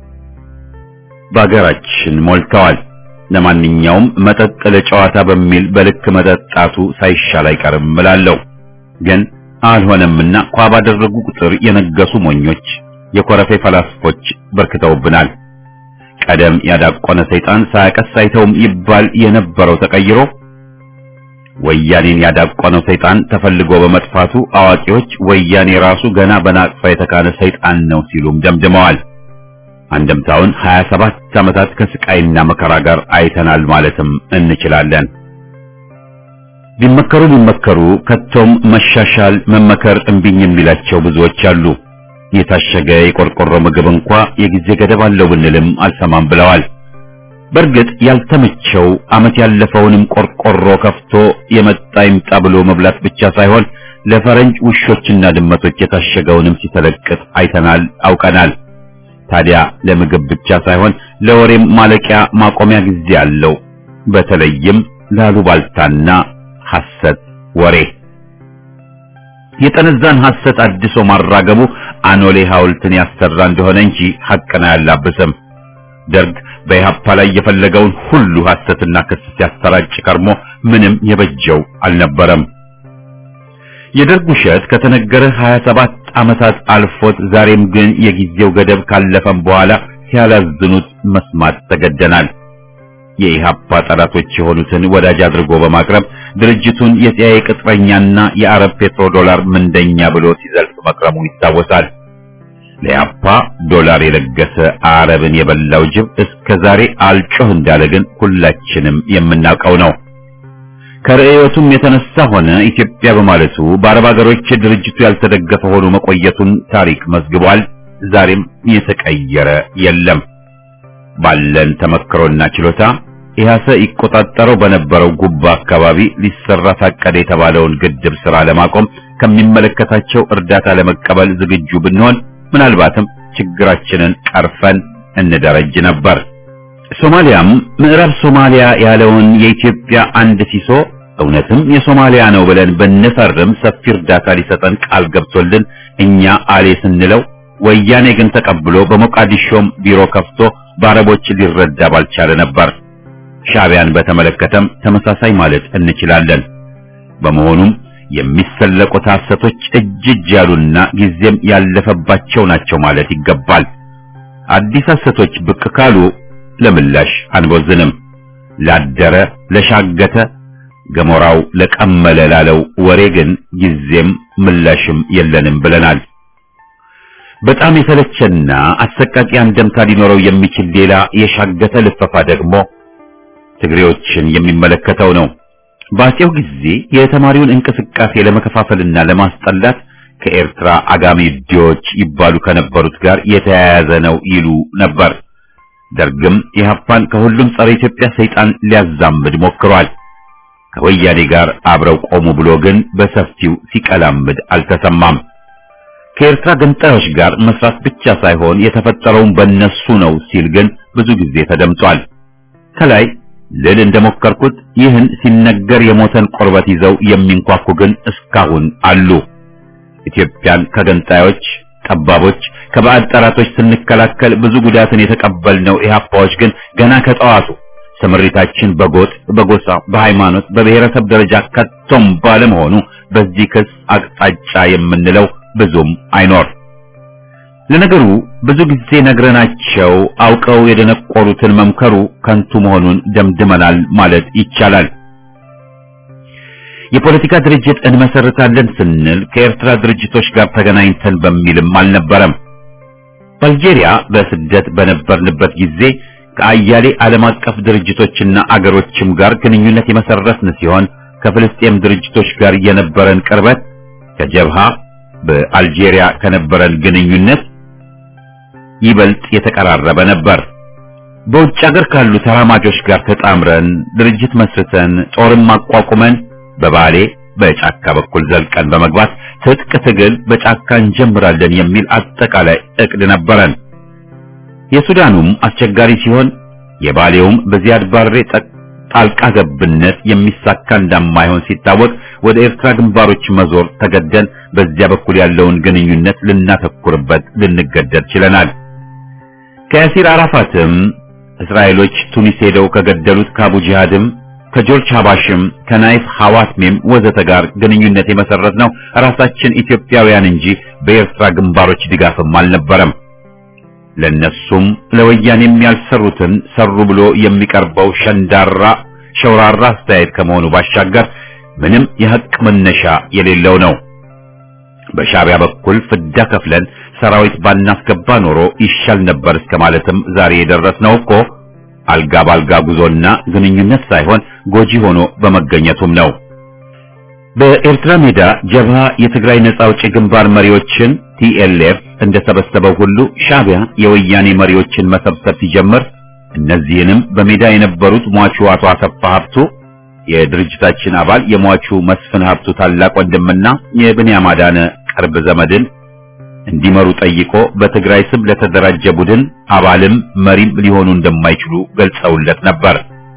በአገራችን ሞልተዋል። ለማንኛውም መጠጥ ለጨዋታ በሚል በልክ መጠጣቱ ሳይሻል አይቀርም እላለሁ። ግን አልሆነምና ኳ ባደረጉ ቁጥር የነገሱ ሞኞች የኮረፌ ፈላስፎች በርክተውብናል። ቀደም ያዳቆነ ሰይጣን ሳያቀስ አይተውም ይባል የነበረው ተቀይሮ ወያኔን ያዳቆነው ሰይጣን ተፈልጎ በመጥፋቱ አዋቂዎች ወያኔ ራሱ ገና በናቅፋ የተካነ ሰይጣን ነው ሲሉም ደምድመዋል። አንድምታውን 27 ዓመታት ከስቃይና መከራ ጋር አይተናል ማለትም እንችላለን። ቢመከሩ ቢመከሩ ከቶም መሻሻል መመከር እምቢኝ የሚላቸው ብዙዎች አሉ። የታሸገ የቆርቆሮ ምግብ እንኳ የጊዜ ገደብ አለው ብንልም አልሰማም ብለዋል። በእርግጥ ያልተመቸው ዓመት ያለፈውንም ቆርቆሮ ከፍቶ የመጣ ይምጣ ብሎ መብላት ብቻ ሳይሆን ለፈረንጅ ውሾችና ድመቶች የታሸገውንም ሲተለቅጥ አይተናል፣ አውቀናል። ታዲያ ለምግብ ብቻ ሳይሆን ለወሬም ማለቂያ ማቆሚያ ጊዜ አለው። በተለይም ላሉባልታና ሐሰት ወሬ የጠነዛን ሐሰት አድሶ ማራገቡ አኖሌ ሐውልትን ያሰራ እንደሆነ እንጂ ሐቅን አያላብስም። ደርግ በኢህአፓ ላይ የፈለገውን ሁሉ ሐሰትና ክስ ሲያሰራጭ ከርሞ ምንም የበጀው አልነበረም። የደርግ ውሸት ከተነገረ 27 ዓመታት አልፎት ዛሬም ግን የጊዜው ገደብ ካለፈም በኋላ ሲያላዝኑት መስማት ተገደናል። የኢሃፓ ጠላቶች የሆኑትን ወዳጅ አድርጎ በማቅረብ ድርጅቱን የሲአይኤ ቅጥረኛና የአረብ ፔትሮ ዶላር ምንደኛ ብሎ ሲዘልፍ መክረሙ ይታወሳል። ለኢሃፓ ዶላር የለገሰ አረብን የበላው ጅብ እስከ ዛሬ አልጮህ እንዳለ ግን ሁላችንም የምናውቀው ነው። ከርዕዮቱም የተነሳ ሆነ ኢትዮጵያ በማለቱ በአረብ ሀገሮች ድርጅቱ ያልተደገፈ ሆኖ መቆየቱን ታሪክ መዝግቧል። ዛሬም የተቀየረ የለም። ባለን ተመክሮና ችሎታ ኢህአሰ ይቆጣጠረው በነበረው ጉባ አካባቢ ሊሰራ ታቀደ የተባለውን ግድብ ስራ ለማቆም ከሚመለከታቸው እርዳታ ለመቀበል ዝግጁ ብንሆን ምናልባትም ችግራችንን ቀርፈን እንደረጅ ነበር። ሶማሊያም ምዕራብ ሶማሊያ ያለውን የኢትዮጵያ አንድ ሲሶ እውነትም የሶማሊያ ነው ብለን ብንፈርም ሰፊ እርዳታ ሊሰጠን ቃል ገብቶልን እኛ አሌ ስንለው ወያኔ ግን ተቀብሎ በሞቃዲሾም ቢሮ ከፍቶ በአረቦች ሊረዳ ባልቻለ ነበር። ሻዕቢያን በተመለከተም ተመሳሳይ ማለት እንችላለን። በመሆኑም የሚሰለቁት ሐሰቶች እጅ እጅ ያሉና ጊዜም ያለፈባቸው ናቸው ማለት ይገባል። አዲስ ሐሰቶች ብቅ ካሉ ለምላሽ አንቦዝንም። ላደረ ለሻገተ ገሞራው ለቀመለ ላለው ወሬ ግን ጊዜም ምላሽም የለንም ብለናል። በጣም የተለቸና አሰቃቂ አንደምታ ሊኖረው የሚችል ሌላ የሻገተ ልፈፋ ደግሞ ትግሬዎችን የሚመለከተው ነው። በአፄው ጊዜ የተማሪውን እንቅስቃሴ ለመከፋፈልና ለማስጠላት ከኤርትራ አጋሚ ዲዎች ይባሉ ከነበሩት ጋር የተያያዘ ነው ይሉ ነበር። ደርግም ኢህአፓን ከሁሉም ጸረ ኢትዮጵያ ሰይጣን ሊያዛምድ ሞክሯል። ከወያኔ ጋር አብረው ቆሙ ብሎ ግን በሰፊው ሲቀላምድ አልተሰማም። ከኤርትራ ገንጣዮች ጋር መስራት ብቻ ሳይሆን የተፈጠረውን በእነሱ ነው ሲል ግን ብዙ ጊዜ ተደምጧል። ከላይ ልል እንደሞከርኩት ይህን ሲነገር የሞተን ቆርበት ይዘው የሚንኳኩ ግን እስካሁን አሉ። ኢትዮጵያን ከገንጣዮች ጠባቦች፣ ከባዕድ ጠላቶች ስንከላከል ብዙ ጉዳትን የተቀበልነው ኢህአፓዎች ግን ገና ከጠዋቱ ስምሪታችን በጎጥ፣ በጎሳ፣ በሃይማኖት፣ በብሔረሰብ ደረጃ ከቶም ባለመሆኑ በዚህ ክስ አቅጣጫ የምንለው ብዙም አይኖር። ለነገሩ ብዙ ጊዜ ነግረናቸው አውቀው የደነቆሩትን መምከሩ ከንቱ መሆኑን ደምድመናል ማለት ይቻላል። የፖለቲካ ድርጅት እንመሰርታለን ስንል ከኤርትራ ድርጅቶች ጋር ተገናኝተን በሚልም አልነበረም። በአልጄሪያ በስደት በነበርንበት ጊዜ ከአያሌ ዓለም አቀፍ ድርጅቶችና አገሮችም ጋር ግንኙነት የመሰረትን ሲሆን ከፍልስጤም ድርጅቶች ጋር የነበረን ቅርበት ከጀብሃ በአልጄሪያ ከነበረን ግንኙነት ይበልጥ የተቀራረበ ነበር። በውጭ ሀገር ካሉ ተራማጆች ጋር ተጣምረን ድርጅት መስርተን ጦርም አቋቁመን በባሌ በጫካ በኩል ዘልቀን በመግባት ትጥቅ ትግል በጫካ እንጀምራለን የሚል አጠቃላይ እቅድ ነበረን። የሱዳኑም አስቸጋሪ ሲሆን የባሌውም በዚያድ ባሬ ጣልቃ ገብነት የሚሳካ እንደማይሆን ሲታወቅ ወደ ኤርትራ ግንባሮች መዞር ተገደን በዚያ በኩል ያለውን ግንኙነት ልናተኩርበት ልንገደድ ችለናል። ከያሲር አራፋትም እስራኤሎች ቱኒስ ሄደው ከገደሉት ከአቡ ጂሃድም ከጆርጅ ሀባሽም ከናይፍ ሐዋትሜም ወዘተ ጋር ግንኙነት የመሰረት ነው ራሳችን ኢትዮጵያውያን እንጂ በኤርትራ ግንባሮች ድጋፍም አልነበረም። ለነሱም ለወያኔም ያልሰሩትን ሰሩ ብሎ የሚቀርበው ሸንዳራ ሸውራራ አስተያየት ከመሆኑ ባሻገር ምንም የሐቅ መነሻ የሌለው ነው። በሻዕቢያ በኩል ፍዳ ከፍለን ሰራዊት ባናስገባ ኖሮ ይሻል ነበር እስከ ማለትም ዛሬ የደረስነው እኮ አልጋ ባልጋ ጉዞና ግንኙነት ሳይሆን ጎጂ ሆኖ በመገኘቱም ነው። በኤርትራ ሜዳ ጀብሃ የትግራይ ነጻ አውጪ ግንባር መሪዎችን ቲኤልኤፍ እንደሰበሰበው ሁሉ ሻዕቢያ የወያኔ መሪዎችን መሰብሰብ ሲጀምር እነዚህንም በሜዳ የነበሩት ሟቹ አቶ አሰፋ ሀብቱ የድርጅታችን አባል የሟቹ መስፍን ሀብቱ ታላቅ ወንድምና የብንያም አዳነ ቅርብ ዘመድን እንዲመሩ ጠይቆ በትግራይ ስም ለተደራጀ ቡድን አባልም መሪም ሊሆኑ እንደማይችሉ ገልጸውለት ነበር።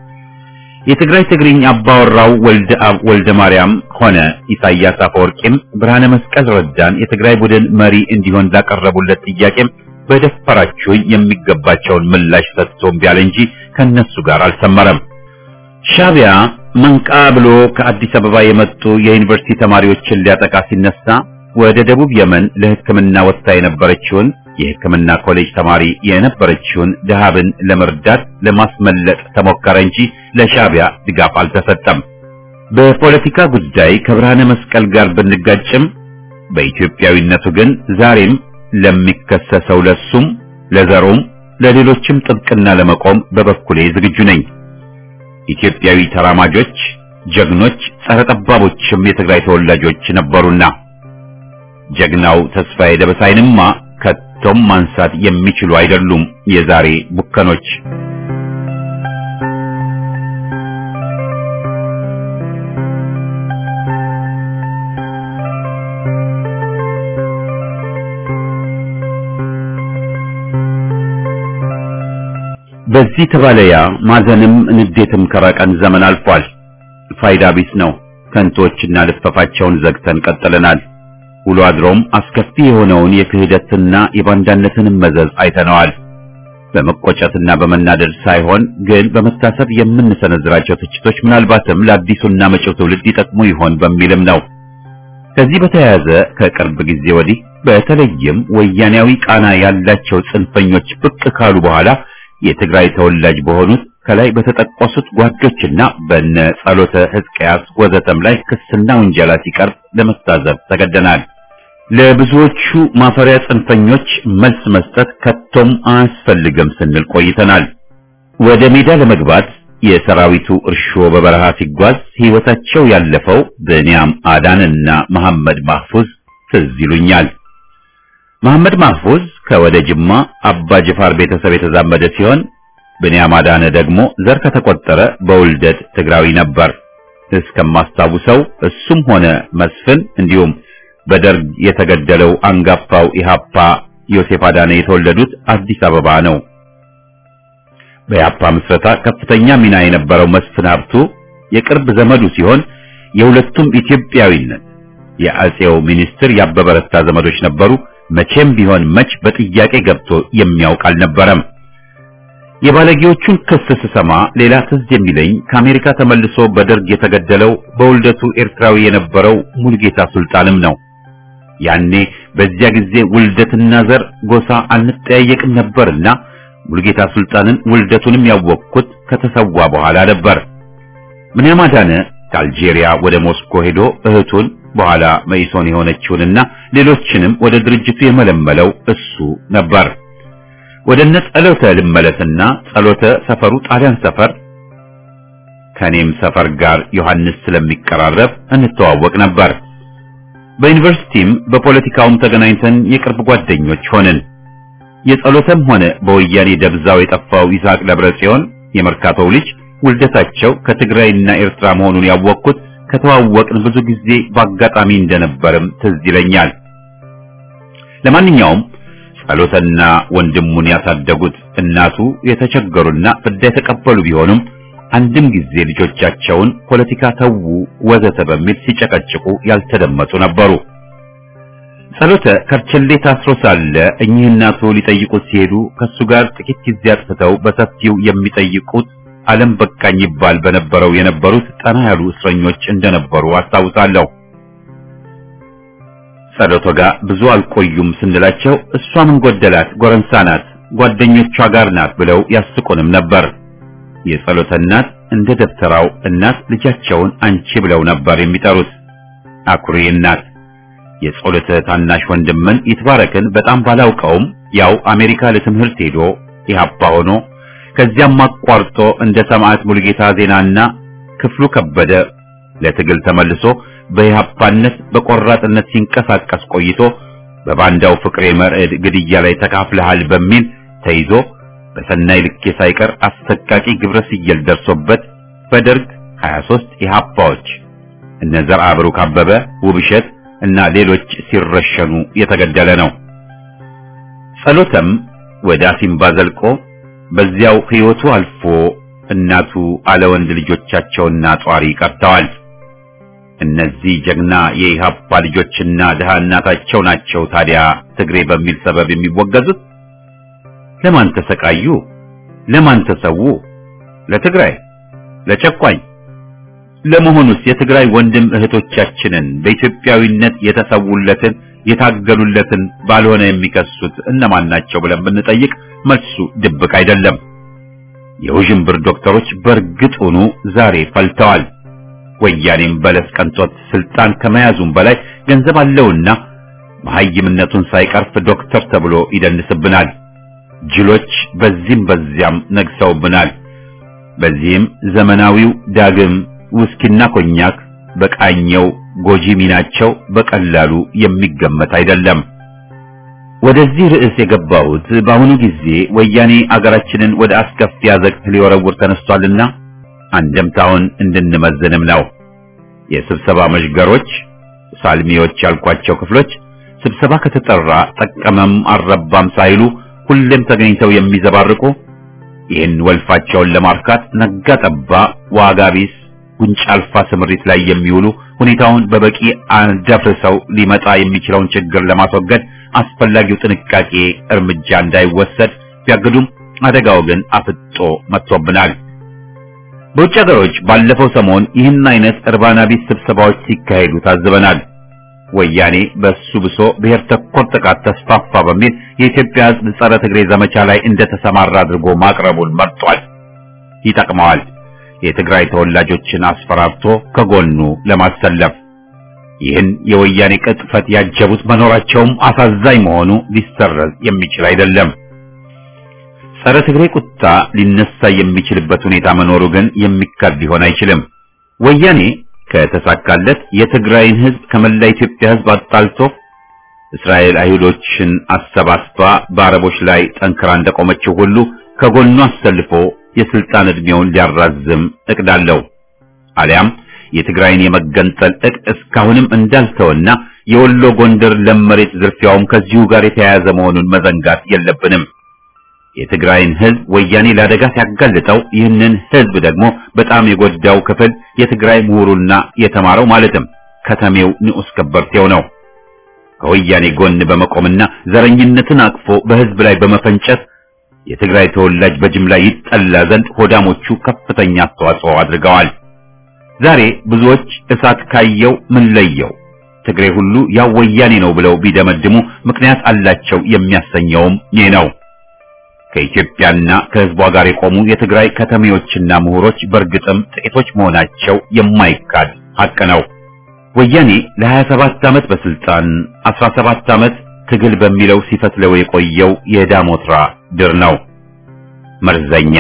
የትግራይ ትግርኝ አባወራው ወልደ አብ ወልደ ማርያም ሆነ ኢሳያስ አፈወርቂም ብርሃነ መስቀል ረዳን የትግራይ ቡድን መሪ እንዲሆን ላቀረቡለት ጥያቄም በደፈራችሁኝ የሚገባቸውን ምላሽ ሰጥቶ እምቢ አለ እንጂ ከነሱ ጋር አልሰመረም። ሻዕቢያ መንቃ ብሎ ከአዲስ አበባ የመጡ የዩኒቨርሲቲ ተማሪዎችን ሊያጠቃ ሲነሳ ወደ ደቡብ የመን ለሕክምና ወጥታ የነበረችውን የሕክምና ኮሌጅ ተማሪ የነበረችውን ድሃብን ለመርዳት ለማስመለጥ ተሞከረ እንጂ ለሻዕቢያ ድጋፍ አልተሰጠም። በፖለቲካ ጉዳይ ከብርሃነ መስቀል ጋር ብንጋጭም በኢትዮጵያዊነቱ ግን ዛሬም ለሚከሰሰው ለሱም ለዘሩም ለሌሎችም ጥብቅና ለመቆም በበኩሌ ዝግጁ ነኝ። ኢትዮጵያዊ ተራማጆች፣ ጀግኖች፣ ጸረ ጠባቦችም የትግራይ ተወላጆች ነበሩና ጀግናው ተስፋዬ ደበሳይንማ ከቶም ማንሳት የሚችሉ አይደሉም የዛሬ ቡከኖች። በዚህ ተባለያ ማዘንም ንዴትም ከራቀን ዘመን አልፏል። ፋይዳ ቢስ ነው። ከንቶችና ልፈፋቸውን ዘግተን ቀጥለናል። ውሎ አድሮም አስከፊ የሆነውን የክህደትና የባንዳነትንም መዘዝ አይተነዋል። በመቆጨትና በመናደድ ሳይሆን ግን በመታሰብ የምንሰነዝራቸው ትችቶች ምናልባትም ለአዲሱና መጪው ትውልድ ይጠቅሙ ይሆን በሚልም ነው። ከዚህ በተያያዘ ከቅርብ ጊዜ ወዲህ በተለይም ወያኔያዊ ቃና ያላቸው ጽንፈኞች ብቅ ካሉ በኋላ የትግራይ ተወላጅ በሆኑት ከላይ በተጠቀሱት ጓዶችና በነ ጸሎተ ሕዝቅያስ ወዘተም ላይ ክስና ውንጀላ ሲቀርብ ለመታዘብ ተገደናል። ለብዙዎቹ ማፈሪያ ጽንፈኞች መልስ መስጠት ከቶም አያስፈልግም ስንል ቆይተናል። ወደ ሜዳ ለመግባት የሰራዊቱ እርሾ በበረሃ ሲጓዝ ሕይወታቸው ያለፈው ብንያም አዳንና መሐመድ ማህፉዝ ትዝ ይሉኛል። መሐመድ ማህፉዝ ከወደ ጅማ አባ ጅፋር ቤተሰብ የተዛመደ ሲሆን ብንያም አዳነ ደግሞ ዘር ከተቆጠረ በውልደት ትግራዊ ነበር። እስከማስታውሰው እሱም ሆነ መስፍን እንዲሁም በደርግ የተገደለው አንጋፋው ኢሃፓ ዮሴፍ አዳነ የተወለዱት አዲስ አበባ ነው። በኢሃፓ ምስረታ ከፍተኛ ሚና የነበረው መስፍን ሀብቱ የቅርብ ዘመዱ ሲሆን የሁለቱም ኢትዮጵያዊነት የአጼው ሚኒስትር ያበበ ረታ ዘመዶች ነበሩ። መቼም ቢሆን መች በጥያቄ ገብቶ የሚያውቅ አልነበረም። የባለጌዎቹን ክስ ስሰማ ሌላ ትዝ የሚለኝ ከአሜሪካ ተመልሶ በደርግ የተገደለው በውልደቱ ኤርትራዊ የነበረው ሙልጌታ ሱልጣንም ነው። ያኔ በዚያ ጊዜ ውልደትና ዘር ጎሳ አንጠያየቅም ነበርና ሙልጌታ ሱልጣንን ውልደቱንም ያወቅኩት ከተሰዋ በኋላ ነበር። ብንያም አዳነ ከአልጄሪያ ወደ ሞስኮ ሄዶ እህቱን በኋላ መኢሶን የሆነችውንና ሌሎችንም ወደ ድርጅቱ የመለመለው እሱ ነበር። ወደ እነ ጸሎተ ልመለስና ጸሎተ ሰፈሩ ጣሊያን ሰፈር ከኔም ሰፈር ጋር ዮሐንስ ስለሚቀራረብ እንተዋወቅ ነበር። በዩኒቨርሲቲም በፖለቲካውም ተገናኝተን የቅርብ ጓደኞች ሆንን። የጸሎተም ሆነ በወያኔ ደብዛው የጠፋው ይስሐቅ ደብረ ጽዮን የመርካቶው ልጅ ውልደታቸው ከትግራይና ኤርትራ መሆኑን ያወቅኩት ከተዋወቅን ብዙ ጊዜ በአጋጣሚ እንደነበርም ትዝ ይለኛል። ለማንኛውም ጸሎተና ወንድሙን ያሳደጉት እናቱ የተቸገሩና ፍዳ የተቀበሉ ቢሆኑም አንድም ጊዜ ልጆቻቸውን ፖለቲካ ተዉ ወዘተ በሚል ሲጨቀጭቁ ያልተደመጡ ነበሩ። ጸሎተ ከርቸሌ ታስሮ ሳለ እኚህ እናቱ ሊጠይቁት ሲሄዱ ከሱ ጋር ጥቂት ጊዜ አጥፍተው በሰፊው የሚጠይቁት ዓለም በቃኝ ይባል በነበረው የነበሩት ጠና ያሉ እስረኞች እንደነበሩ አስታውሳለሁ። ጸሎቶ ጋር ብዙ አልቆዩም ስንላቸው እሷ ምን ጎደላት ጎረምሳ ናት፣ ጓደኞቿ ጋር ናት ብለው ያስቁንም ነበር። የጸሎተ እናት እንደ ደብተራው እናት ልጃቸውን አንቺ ብለው ነበር የሚጠሩት። አኩሪ እናት። የጸሎተ ታናሽ ወንድምን ይትባረክን በጣም ባላውቀውም ያው አሜሪካ ለትምህርት ሄዶ ኢህአፓ ሆኖ ከዚያም አቋርጦ እንደ ሰማዕት ሙሉጌታ ዜናና ክፍሉ ከበደ ለትግል ተመልሶ በኢህአፓነት በቆራጥነት ሲንቀሳቀስ ቆይቶ በባንዳው ፍቅሬ መርዕድ ግድያ ላይ ተካፍለሃል በሚል ተይዞ በሰናይ ልኬ ሳይቀር አሰቃቂ ግብረ ስየል ደርሶበት በደርግ 23 ኢህአፓዎች እነ ዘርዓ ብሩክ አበበ፣ ውብሸት እና ሌሎች ሲረሸኑ የተገደለ ነው። ጸሎተም ወደ አሲምባ ዘልቆ በዚያው ሕይወቱ አልፎ እናቱ አለ ወንድ ልጆቻቸውና ጧሪ ቀርተዋል። እነዚህ ጀግና የኢህአፓ ልጆችና ድሃ እናታቸው ናቸው ታዲያ ትግሬ በሚል ሰበብ የሚወገዙት። ለማን ተሰቃዩ? ለማን ተሰዉ? ለትግራይ? ለጨቋኝ? ለመሆኑስ የትግራይ ወንድም እህቶቻችንን በኢትዮጵያዊነት የተሰውለትን የታገሉለትን ባልሆነ የሚከሱት እነማን ናቸው ብለን ብንጠይቅ መልሱ ድብቅ አይደለም። የውዥንብር ዶክተሮች በእርግጡኑ ዛሬ ፈልተዋል። ወያኔም በለስ ቀንቶት ስልጣን ከመያዙም በላይ ገንዘብ አለውና መሐይምነቱን ሳይቀርፍ ዶክተር ተብሎ ይደንስብናል። ጅሎች በዚህም በዚያም ነግሰውብናል። በዚህም ዘመናዊው ዳግም ውስኪና ኮኛክ በቃኘው ጎጂ ሚናቸው በቀላሉ የሚገመት አይደለም። ወደዚህ ርዕስ የገባሁት በአሁኑ ጊዜ ወያኔ አገራችንን ወደ አስከፊ አዘቅት ሊወረውር ተነስቷልና አንደምታውን እንድንመዝንም ነው። የስብሰባ መዥገሮች፣ ሳልሚዎች ያልኳቸው ክፍሎች ስብሰባ ከተጠራ ጠቀመም አልረባም ሳይሉ ሁሌም ተገኝተው የሚዘባርቁ ይህን ወልፋቸውን ለማርካት ነጋ ጠባ ዋጋ ቢስ ጉንጭ አልፋ ስምሪት ላይ የሚውሉ ሁኔታውን በበቂ አደፍርሰው ሊመጣ የሚችለውን ችግር ለማስወገድ አስፈላጊው ጥንቃቄ እርምጃ እንዳይወሰድ ቢያግዱም አደጋው ግን አፍጦ መጥቶብናል። በውጭ ሀገሮች ባለፈው ሰሞን ይህን አይነት እርባና ቢስ ስብሰባዎች ሲካሄዱ ታዝበናል። ወያኔ በሱ ብሶ ብሔር ተኮር ጥቃት ተስፋፋ በሚል የኢትዮጵያ ሕዝብ ጸረ ትግሬ ዘመቻ ላይ እንደተሰማራ አድርጎ ማቅረቡን መርጧል። ይጠቅመዋል። የትግራይ ተወላጆችን አስፈራርቶ ከጎኑ ለማሰለፍ ይህን የወያኔ ቅጥፈት ያጀቡት መኖራቸውም አሳዛኝ መሆኑ ሊሰረዝ የሚችል አይደለም። ጸረ ትግሬ ቁጣ ሊነሳ የሚችልበት ሁኔታ መኖሩ ግን የሚካድ ሊሆን አይችልም። ወያኔ ከተሳካለት የትግራይን ህዝብ ከመላ ኢትዮጵያ ህዝብ አጣልቶ እስራኤል አይሁዶችን አሰባስባ በአረቦች ላይ ጠንክራ እንደቆመችው ሁሉ ከጎኑ አሰልፎ የስልጣን ዕድሜውን ሊያራዝም እቅድ አለው። አሊያም የትግራይን የመገንጠል እቅድ እስካሁንም እንዳልተወና የወሎ ጎንደር ለም መሬት ዝርፊያውም ከዚሁ ጋር የተያያዘ መሆኑን መዘንጋት የለብንም። የትግራይን ህዝብ ወያኔ ለአደጋ ሲያጋልጠው ይህንን ህዝብ ደግሞ በጣም የጎዳው ክፍል የትግራይ ምሁሩና የተማረው ማለትም ከተሜው ንዑስ ከበርቴው ነው። ከወያኔ ጎን በመቆምና ዘረኝነትን አቅፎ በህዝብ ላይ በመፈንጨት የትግራይ ተወላጅ በጅምላ ይጠላ ዘንድ ሆዳሞቹ ከፍተኛ አስተዋጽኦ አድርገዋል። ዛሬ ብዙዎች እሳት ካየው ምን ለየው ትግሬ ሁሉ ያው ወያኔ ነው ብለው ቢደመድሙ ምክንያት አላቸው የሚያሰኘውም ይህ ነው። ከኢትዮጵያና ከህዝቧ ጋር የቆሙ የትግራይ ከተሜዎችና ምሁሮች በእርግጥም ጥቂቶች መሆናቸው የማይካድ ሀቅ ነው። ወያኔ ለ27 ዓመት በስልጣን 17 ዓመት ትግል በሚለው ሲፈትለው የቆየው የዳሞትራ ድር ነው፣ መርዘኛ።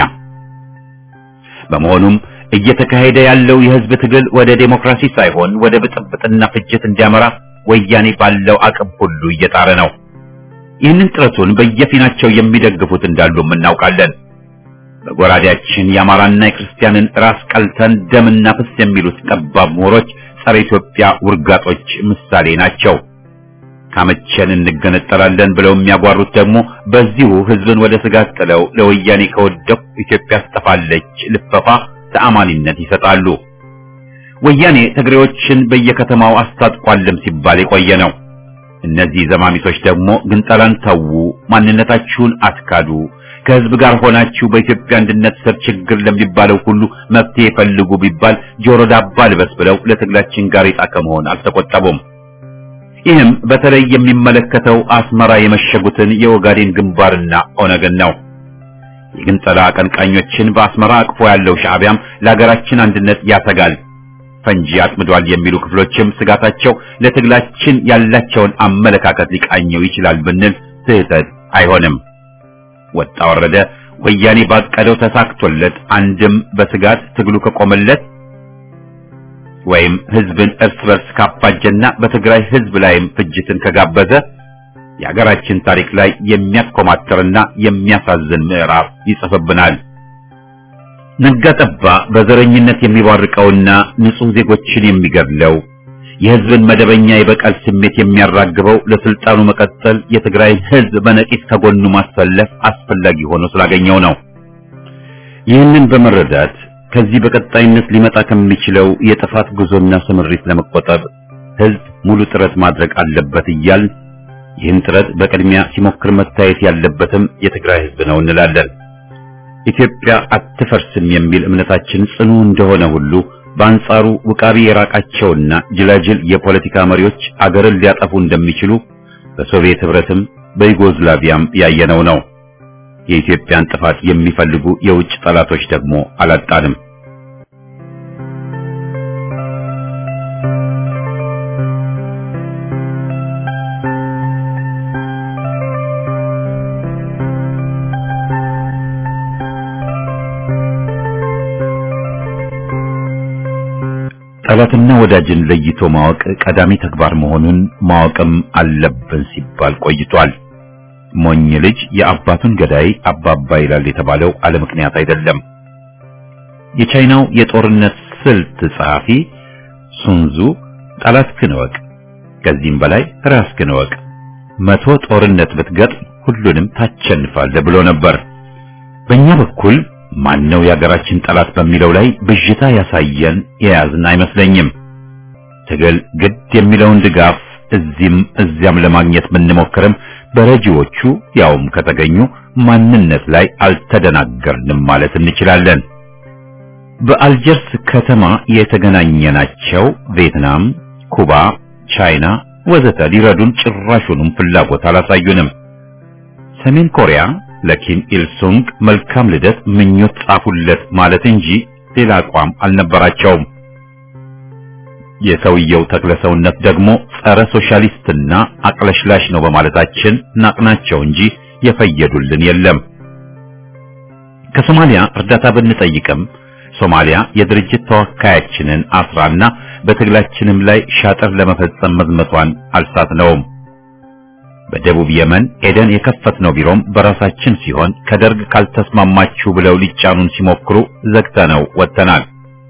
በመሆኑም እየተካሄደ ያለው የህዝብ ትግል ወደ ዴሞክራሲ ሳይሆን ወደ ብጥብጥና ፍጅት እንዲያመራ ወያኔ ባለው አቅም ሁሉ እየጣረ ነው። ይህንን ጥረቱን በየፊናቸው የሚደግፉት እንዳሉም እናውቃለን። በጎራዴያችን የአማራና የክርስቲያንን ራስ ቀልተን ደምና ፍስ የሚሉት ጠባብ ምሁሮች ጸረ ኢትዮጵያ ውርጋጦች ምሳሌ ናቸው። ካመቸን እንገነጠላለን ብለው የሚያጓሩት ደግሞ በዚሁ ህዝብን ወደ ስጋት ጥለው ለወያኔ ከወደቁ ኢትዮጵያ ትጠፋለች ልፈፋ ተአማኒነት ይሰጣሉ። ወያኔ ትግሬዎችን በየከተማው አስታጥቋልም ሲባል የቆየ ነው። እነዚህ ዘማሚቶች ደግሞ ግንጠላን ተዉ፣ ማንነታችሁን አትካዱ፣ ከህዝብ ጋር ሆናችሁ በኢትዮጵያ አንድነት ስር ችግር ለሚባለው ሁሉ መፍትሄ ፈልጉ ቢባል ጆሮ ዳባ ልበስ ብለው ለትግላችን ጋሬጣ ከመሆን አልተቆጠቡም። ይህም በተለይ የሚመለከተው አስመራ የመሸጉትን የኦጋዴን ግንባርና ኦነግን ነው። የግንጠላ አቀንቃኞችን በአስመራ አቅፎ ያለው ሻዕቢያም ለሀገራችን አንድነት ያሰጋል ፈንጂ አጥምዷል የሚሉ ክፍሎችም ስጋታቸው ለትግላችን ያላቸውን አመለካከት ሊቃኘው ይችላል ብንል ስህተት አይሆንም። ወጣ ወረደ ወያኔ ባቀደው ተሳክቶለት አንድም በስጋት ትግሉ ከቆመለት ወይም ህዝብን እርስ በርስ ካፋጀና በትግራይ ህዝብ ላይም ፍጅትን ከጋበዘ የሀገራችን ታሪክ ላይ የሚያኮማትርና የሚያሳዝን ምዕራፍ ይጽፍብናል። ነጋጠባ በዘረኝነት የሚባርቀውና ንጹህ ዜጎችን የሚገድለው የህዝብን መደበኛ የበቀል ስሜት የሚያራግበው ለስልጣኑ መቀጠል የትግራይን ህዝብ በነቂስ ከጎኑ ማሰለፍ አስፈላጊ ሆኖ ስላገኘው ነው። ይህንን በመረዳት ከዚህ በቀጣይነት ሊመጣ ከሚችለው የጥፋት ጉዞና ስምሪት ለመቆጠብ ህዝብ ሙሉ ጥረት ማድረግ አለበት እያል ይህን ጥረት በቅድሚያ ሲሞክር መታየት ያለበትም የትግራይ ህዝብ ነው እንላለን። ኢትዮጵያ አትፈርስም የሚል እምነታችን ጽኑ እንደሆነ ሁሉ በአንጻሩ ውቃቢ የራቃቸውና ጅላጅል የፖለቲካ መሪዎች አገርን ሊያጠፉ እንደሚችሉ በሶቪየት ህብረትም በዩጎዝላቪያም ያየነው ነው። የኢትዮጵያን ጥፋት የሚፈልጉ የውጭ ጠላቶች ደግሞ አላጣንም። ጠላትና ወዳጅን ለይቶ ማወቅ ቀዳሚ ተግባር መሆኑን ማወቅም አለብን ሲባል ቆይቷል። ሞኝ ልጅ የአባቱን ገዳይ አባባ ይላል የተባለው አለ ምክንያት አይደለም። የቻይናው የጦርነት ስልት ጸሐፊ ሱንዙ ጠላትህን እወቅ፣ ከዚህም በላይ ራስህን እወቅ፣ መቶ ጦርነት ብትገጥም ሁሉንም ታሸንፋለህ ብሎ ነበር። በእኛ በኩል ማነው የሀገራችን ጠላት በሚለው ላይ ብዥታ ያሳየን የያዝን አይመስለኝም። ትግል ግድ የሚለውን ድጋፍ እዚህም እዚያም ለማግኘት ብንሞክርም በረጂዎቹ ያውም ከተገኙ ማንነት ላይ አልተደናገርንም ማለት እንችላለን። በአልጀርስ ከተማ የተገናኘናቸው ቪየትናም፣ ኩባ፣ ቻይና ወዘተ ሊረዱን ጭራሹንም ፍላጎት አላሳዩንም። ሰሜን ኮሪያ ለኪም ኢልሱንግ መልካም ልደት ምኞት ጻፉለት ማለት እንጂ ሌላ አቋም አልነበራቸውም። የሰውየው ተክለሰውነት ደግሞ ጸረ ሶሻሊስትና አቅለሽላሽ ነው በማለታችን ናቅናቸው እንጂ የፈየዱልን የለም። ከሶማሊያ እርዳታ ብንጠይቅም ሶማሊያ የድርጅት ተወካያችንን አስራና በትግላችንም ላይ ሻጥር ለመፈጸም መዝመቷን አልሳትነውም። በደቡብ የመን ኤደን የከፈትነው ቢሮም በራሳችን ሲሆን ከደርግ ካልተስማማችሁ ብለው ሊጫኑን ሲሞክሩ ዘግተነው ወጥተናል።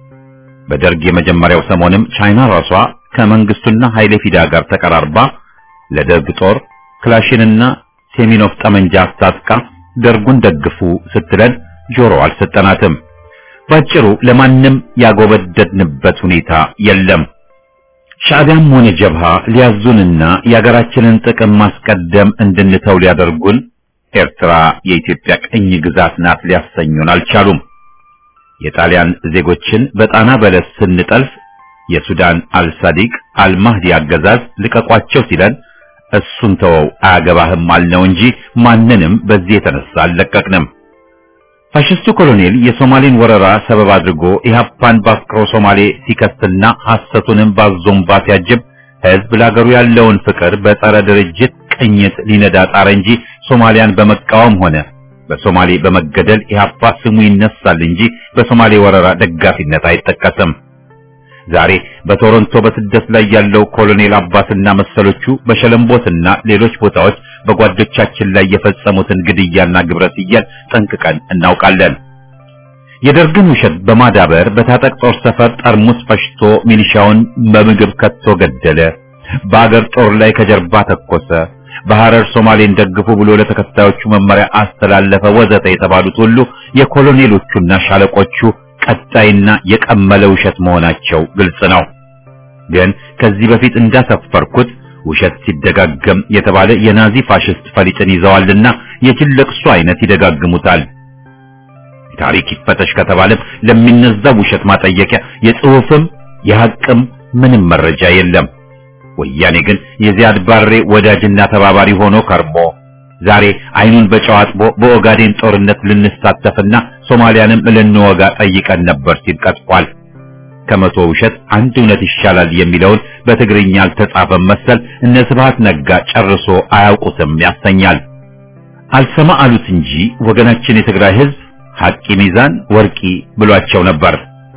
በደርግ የመጀመሪያው ሰሞንም ቻይና ራሷ ከመንግስቱና ኃይሌ ፊዳ ጋር ተቀራርባ ለደርግ ጦር ክላሽንና ሴሚኖፍ ጠመንጃ አስታጥቃ ደርጉን ደግፉ ስትለን ጆሮ አልሰጠናትም። ባጭሩ ለማንም ያጎበደድንበት ሁኔታ የለም። ሻዕቢያም ሆነ ጀብሃ ሊያዙንና የሀገራችንን ጥቅም ማስቀደም እንድንተው ሊያደርጉን ኤርትራ የኢትዮጵያ ቅኝ ግዛት ናት ሊያሰኙን አልቻሉም። የጣሊያን ዜጎችን በጣና በለስ ስንጠልፍ የሱዳን አልሳዲቅ አልማህዲ አገዛዝ ልቀቋቸው ሲለን እሱን ተወው አያገባህም አልነው እንጂ ማንንም በዚህ የተነሳ አልለቀቅንም። ፋሽስቱ ኮሎኔል የሶማሌን ወረራ ሰበብ አድርጎ ኢህአፓን በአፍቅሮ ሶማሌ ሲከስትና ሐሰቱንም ባዞምባ ሲያጅብ ህዝብ ለአገሩ ያለውን ፍቅር በጸረ ድርጅት ቅኝት ሊነዳ ጣረ እንጂ ሶማሊያን በመቃወም ሆነ በሶማሌ በመገደል ኢህአፓ ስሙ ይነሳል እንጂ በሶማሌ ወረራ ደጋፊነት አይጠቀስም። ዛሬ በቶሮንቶ በስደት ላይ ያለው ኮሎኔል አባስና መሰሎቹ በሸለምቦትና ሌሎች ቦታዎች በጓዶቻችን ላይ የፈጸሙትን ግድያና ግብረ ሰዶም ጠንቅቀን እናውቃለን። የደርግን ውሸት በማዳበር በታጠቅ ጦር ሰፈር ጠርሙስ ፈሽቶ ሚሊሻውን በምግብ ከቶ ገደለ። በአገር ጦር ላይ ከጀርባ ተኮሰ። በሐረር ሶማሌን ደግፉ ብሎ ለተከታዮቹ መመሪያ አስተላለፈ፣ ወዘተ የተባሉት ሁሉ የኮሎኔሎቹና ሻለቆቹ ቀጣይና የቀመለ ውሸት መሆናቸው ግልጽ ነው። ግን ከዚህ በፊት እንዳሰፈርኩት ውሸት ሲደጋገም የተባለ የናዚ ፋሽስት ፈሊጥን ይዘዋልና የጅል ለቅሶ አይነት ይደጋግሙታል። ታሪክ ይፈተሽ ከተባለም ለሚነዛው ውሸት ማጠየቂያ የጽሑፍም የሐቅም ምንም መረጃ የለም። ወያኔ ግን የዚያድ ባሬ ወዳጅና ተባባሪ ሆኖ ከርሞ ዛሬ አይኑን በጨው አጥቦ በኦጋዴን ጦርነት ልንሳተፍና ሶማሊያንም ልንወጋ ጠይቀን ነበር ሲል ቀጥፏል። ከመቶ ውሸት አንድ እውነት ይሻላል የሚለውን በትግርኛ አልተጻፈም መሰል እነ ስብሐት ነጋ ጨርሶ አያውቁትም ያሰኛል። አልሰማ አሉት እንጂ ወገናችን የትግራይ ሕዝብ ሐቂ ሚዛን ወርቂ ብሏቸው ነበር።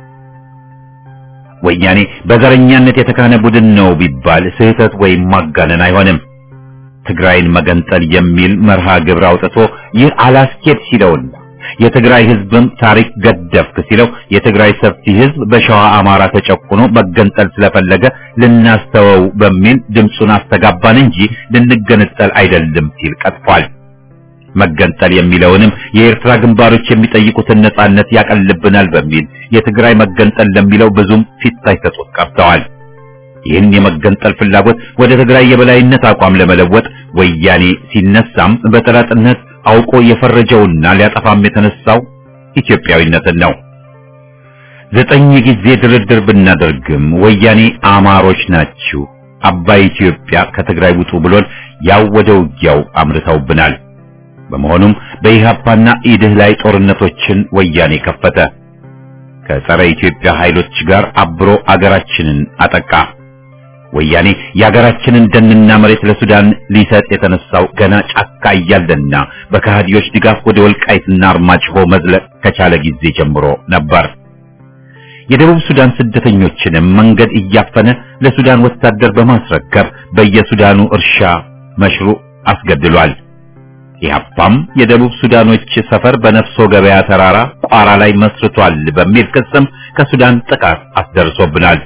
ወያኔ በዘረኛነት የተካነ ቡድን ነው ቢባል ስህተት ወይም ማጋነን አይሆንም። ትግራይን መገንጠል የሚል መርሃ ግብር አውጥቶ ይህ አላስኬድ ሲለውና የትግራይ ህዝብም ታሪክ ገደፍክ ሲለው የትግራይ ሰፊ ህዝብ በሸዋ አማራ ተጨቁኖ መገንጠል ስለፈለገ ልናስተወው በሚል ድምፁን አስተጋባን እንጂ ልንገነጠል አይደለም ሲል ቀጥፏል። መገንጠል የሚለውንም የኤርትራ ግንባሮች የሚጠይቁትን ነጻነት ያቀልብናል በሚል የትግራይ መገንጠል ለሚለው ብዙም ፊት ሳይሰጡት ቀርተዋል። ይህን የመገንጠል ፍላጎት ወደ ትግራይ የበላይነት አቋም ለመለወጥ ወያኔ ሲነሳም በጠላትነት አውቆ የፈረጀውና ሊያጠፋም የተነሳው ኢትዮጵያዊነትን ነው። ዘጠኝ ጊዜ ድርድር ብናደርግም ወያኔ አማሮች ናችሁ፣ አባይ ኢትዮጵያ ከትግራይ ውጡ ብሎን ያው ወደ ውጊያው አምርተውብናል። በመሆኑም በኢህአፓና ኢድህ ላይ ጦርነቶችን ወያኔ ከፈተ። ከጸረ ኢትዮጵያ ኃይሎች ጋር አብሮ አገራችንን አጠቃ። ወያኔ የአገራችንን ደንና መሬት ለሱዳን ሊሰጥ የተነሳው ገና ጫካ እያለና በከሃዲዎች ድጋፍ ወደ ወልቃይትና አርማጭሆ መዝለቅ ከቻለ ጊዜ ጀምሮ ነበር። የደቡብ ሱዳን ስደተኞችንም መንገድ እያፈነ ለሱዳን ወታደር በማስረከብ በየሱዳኑ እርሻ መሽሩ አስገድሏል። ኢህአፓም የደቡብ ሱዳኖች ሰፈር በነፍሶ ገበያ ተራራ ቋራ ላይ መስርቷል በሚል ክስም ከሱዳን ጥቃት አስደርሶብናል።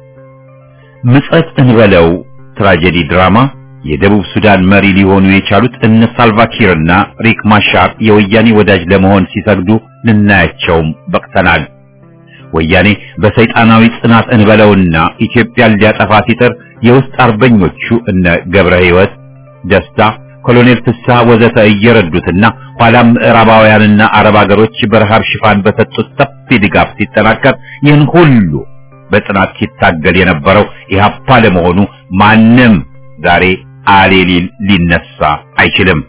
ምጸት እንበለው ትራጀዲ ድራማ የደቡብ ሱዳን መሪ ሊሆኑ የቻሉት እነ ሳልቫኪርና ሪክ ማሻር የወያኔ ወዳጅ ለመሆን ሲሰግዱ ልናያቸውም በቅተናል። ወያኔ በሰይጣናዊ ጽናት እንበለውና ኢትዮጵያን ሊያጠፋ ሲጥር የውስጥ አርበኞቹ እነ ገብረ ሕይወት ደስታ፣ ኮሎኔል ፍስሐ ወዘተ እየረዱትና ኋላም ምዕራባውያንና አረብ አገሮች በረሃብ ሽፋን በሰጡት ሰፊ ድጋፍ ሲጠናከር ይህን ሁሉ በጽናት ሲታገል የነበረው ኢህአፓ ለመሆኑ ማንም ዛሬ አሌሊል ሊነሳ አይችልም።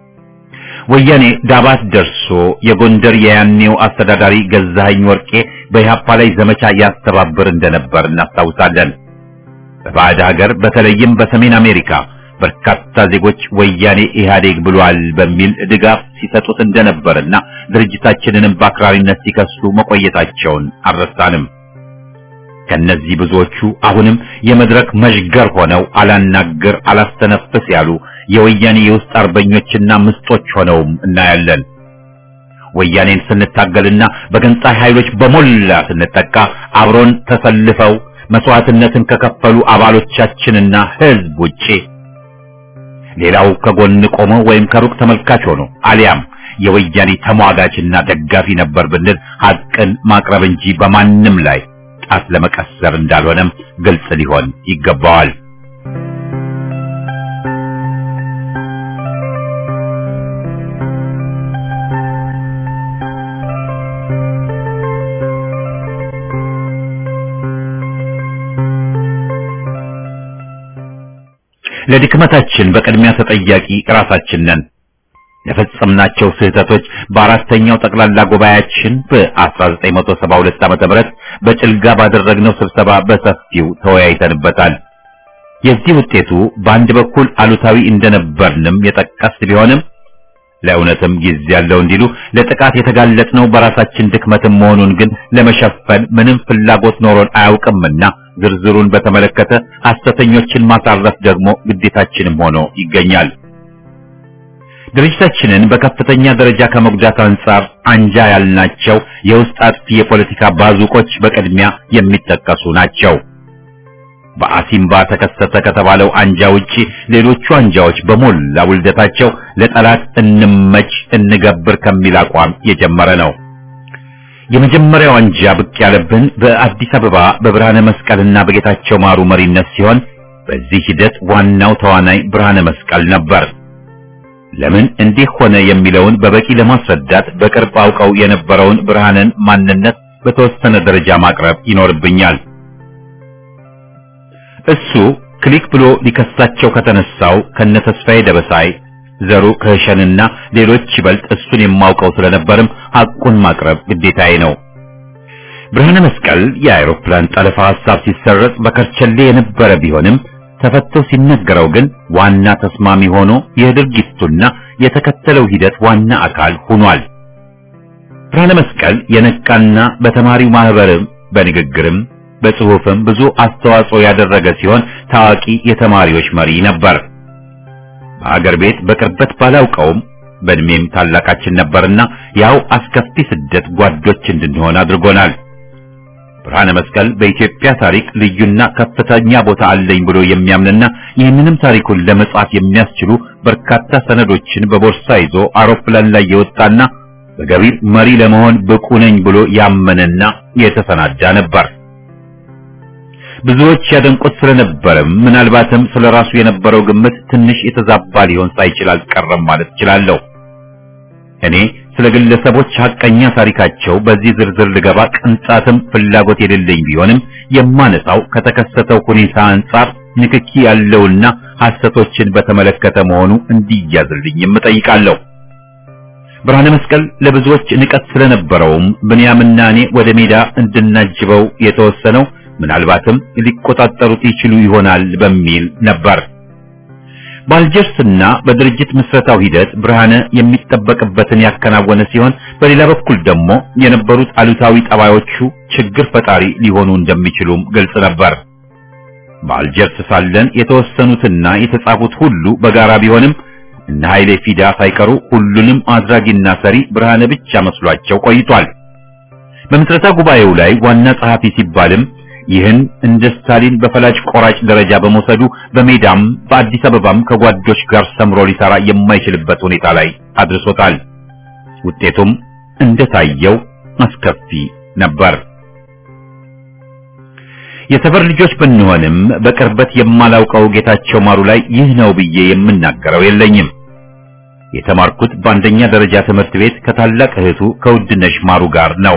ወያኔ ዳባት ደርሶ የጎንደር የያኔው አስተዳዳሪ ገዛኸኝ ወርቄ በኢህአፓ ላይ ዘመቻ ያስተባብር እንደነበር እናስታውሳለን። በባዕድ ሀገር በተለይም በሰሜን አሜሪካ በርካታ ዜጎች ወያኔ ኢህአዴግ ብሏል በሚል ድጋፍ ሲሰጡት እንደነበርና ድርጅታችንንም በአክራሪነት ሲከሱ መቆየታቸውን አልረሳንም። ከነዚህ ብዙዎቹ አሁንም የመድረክ መዥገር ሆነው አላናግር አላስተነፍስ ያሉ የወያኔ የውስጥ አርበኞችና ምስጦች ሆነውም እናያለን። ወያኔን ስንታገልና በገንጣይ ኃይሎች በሞላ ስንጠቃ አብሮን ተሰልፈው መስዋዕትነትን ከከፈሉ አባሎቻችንና ህዝብ ውጪ ሌላው ከጎን ቆሞ ወይም ከሩቅ ተመልካች ሆኖ አሊያም የወያኔ ተሟጋችና ደጋፊ ነበር ብንል ሐቅን ማቅረብ እንጂ በማንም ላይ ጣት ለመቀሰር እንዳልሆነም ግልጽ ሊሆን ይገባዋል። ለድክመታችን በቅድሚያ ተጠያቂ ራሳችን ነን። ለፈጸምናቸው ስህተቶች በአራተኛው ጠቅላላ ጉባኤያችን በ1972 ዓመተ ምህረት በጭልጋ ባደረግነው ስብሰባ በሰፊው ተወያይተንበታል። የዚህ ውጤቱ በአንድ በኩል አሉታዊ እንደነበርንም የጠቀስ ቢሆንም ለእውነትም ጊዜ ያለው እንዲሉ ለጥቃት የተጋለጥነው በራሳችን ድክመትም መሆኑን ግን ለመሸፈን ምንም ፍላጎት ኖሮን አያውቅምና ዝርዝሩን በተመለከተ ሐሰተኞችን ማሳረፍ ደግሞ ግዴታችንም ሆኖ ይገኛል። ድርጅታችንን በከፍተኛ ደረጃ ከመጉዳት አንጻር አንጃ ያልናቸው የውስጥ አጥፊ የፖለቲካ ባዙቆች በቅድሚያ የሚጠቀሱ ናቸው። በአሲምባ ተከሰተ ከተባለው አንጃ ውጪ ሌሎቹ አንጃዎች በሞላ ውልደታቸው ለጠላት እንመች እንገብር ከሚል አቋም የጀመረ ነው። የመጀመሪያው አንጃ ብቅ ያለብን በአዲስ አበባ በብርሃነ መስቀልና በጌታቸው ማሩ መሪነት ሲሆን በዚህ ሂደት ዋናው ተዋናይ ብርሃነ መስቀል ነበር። ለምን እንዲህ ሆነ የሚለውን በበቂ ለማስረዳት በቅርብ አውቀው የነበረውን ብርሃንን ማንነት በተወሰነ ደረጃ ማቅረብ ይኖርብኛል። እሱ ክሊክ ብሎ ሊከሳቸው ከተነሳው ከነ ተስፋዬ ደበሳይ ዘሩ ከሸንና ሌሎች ይበልጥ እሱን የማውቀው ስለነበርም ሐቁን ማቅረብ ግዴታዬ ነው። ብርሃነ መስቀል የአውሮፕላን ጠለፋ ሐሳብ ሲሰረጽ በከርቸሌ የነበረ ቢሆንም ተፈቶ ሲነገረው ግን ዋና ተስማሚ ሆኖ የድርጊቱና የተከተለው ሂደት ዋና አካል ሆኗል። ብርሃነ መስቀል የነቃና በተማሪው ማህበርም በንግግርም በጽሑፍም ብዙ አስተዋጽኦ ያደረገ ሲሆን ታዋቂ የተማሪዎች መሪ ነበር። በአገር ቤት በቅርበት ባላውቀውም በእድሜም ታላቃችን ነበርና ያው አስከፊ ስደት ጓዶች እንድንሆን አድርጎናል። ብርሃነ መስቀል በኢትዮጵያ ታሪክ ልዩና ከፍተኛ ቦታ አለኝ ብሎ የሚያምንና ይህንንም ታሪኩን ለመጻፍ የሚያስችሉ በርካታ ሰነዶችን በቦርሳ ይዞ አውሮፕላን ላይ የወጣና በገቢር መሪ ለመሆን ብቁ ነኝ ብሎ ያመነና የተሰናዳ ነበር። ብዙዎች ያደንቁት ስለነበርም ምናልባትም ስለራሱ የነበረው ግምት ትንሽ የተዛባ ሊሆን ሳይችል አልቀረም ማለት እችላለሁ። እኔ ስለ ግለሰቦች ሐቀኛ ታሪካቸው በዚህ ዝርዝር ልገባ ቅንጣትም ፍላጎት የሌለኝ ቢሆንም የማነሳው ከተከሰተው ሁኔታ አንጻር ንክኪ ያለውና ሐሰቶችን በተመለከተ መሆኑ እንዲያዝልኝም እጠይቃለሁ። ብርሃነ መስቀል ለብዙዎች ንቀት ስለነበረውም ብንያምና እኔ ወደ ሜዳ እንድናጅበው የተወሰነው ምናልባትም ሊቆጣጠሩት ይችሉ ይሆናል በሚል ነበር። በአልጀርስና በድርጅት ምስረታው ሂደት ብርሃነ የሚጠበቅበትን ያከናወነ ሲሆን በሌላ በኩል ደግሞ የነበሩት አሉታዊ ጠባዮቹ ችግር ፈጣሪ ሊሆኑ እንደሚችሉም ግልጽ ነበር። በአልጀርስ ሳለን የተወሰኑትና የተጻፉት ሁሉ በጋራ ቢሆንም እነ ኃይሌ ፊዳ ሳይቀሩ ሁሉንም አድራጊና ሰሪ ብርሃነ ብቻ መስሏቸው ቆይቷል። በምስረታ ጉባኤው ላይ ዋና ጸሐፊ ሲባልም ይህን እንደ ስታሊን በፈላጭ ቆራጭ ደረጃ በመውሰዱ በሜዳም በአዲስ አበባም ከጓዶች ጋር ሰምሮ ሊሰራ የማይችልበት ሁኔታ ላይ አድርሶታል። ውጤቱም እንደታየው አስከፊ ነበር። የሰፈር ልጆች ብንሆንም በቅርበት የማላውቀው ጌታቸው ማሩ ላይ ይህ ነው ብዬ የምናገረው የለኝም። የተማርኩት በአንደኛ ደረጃ ትምህርት ቤት ከታላቅ እህቱ ከውድነሽ ማሩ ጋር ነው።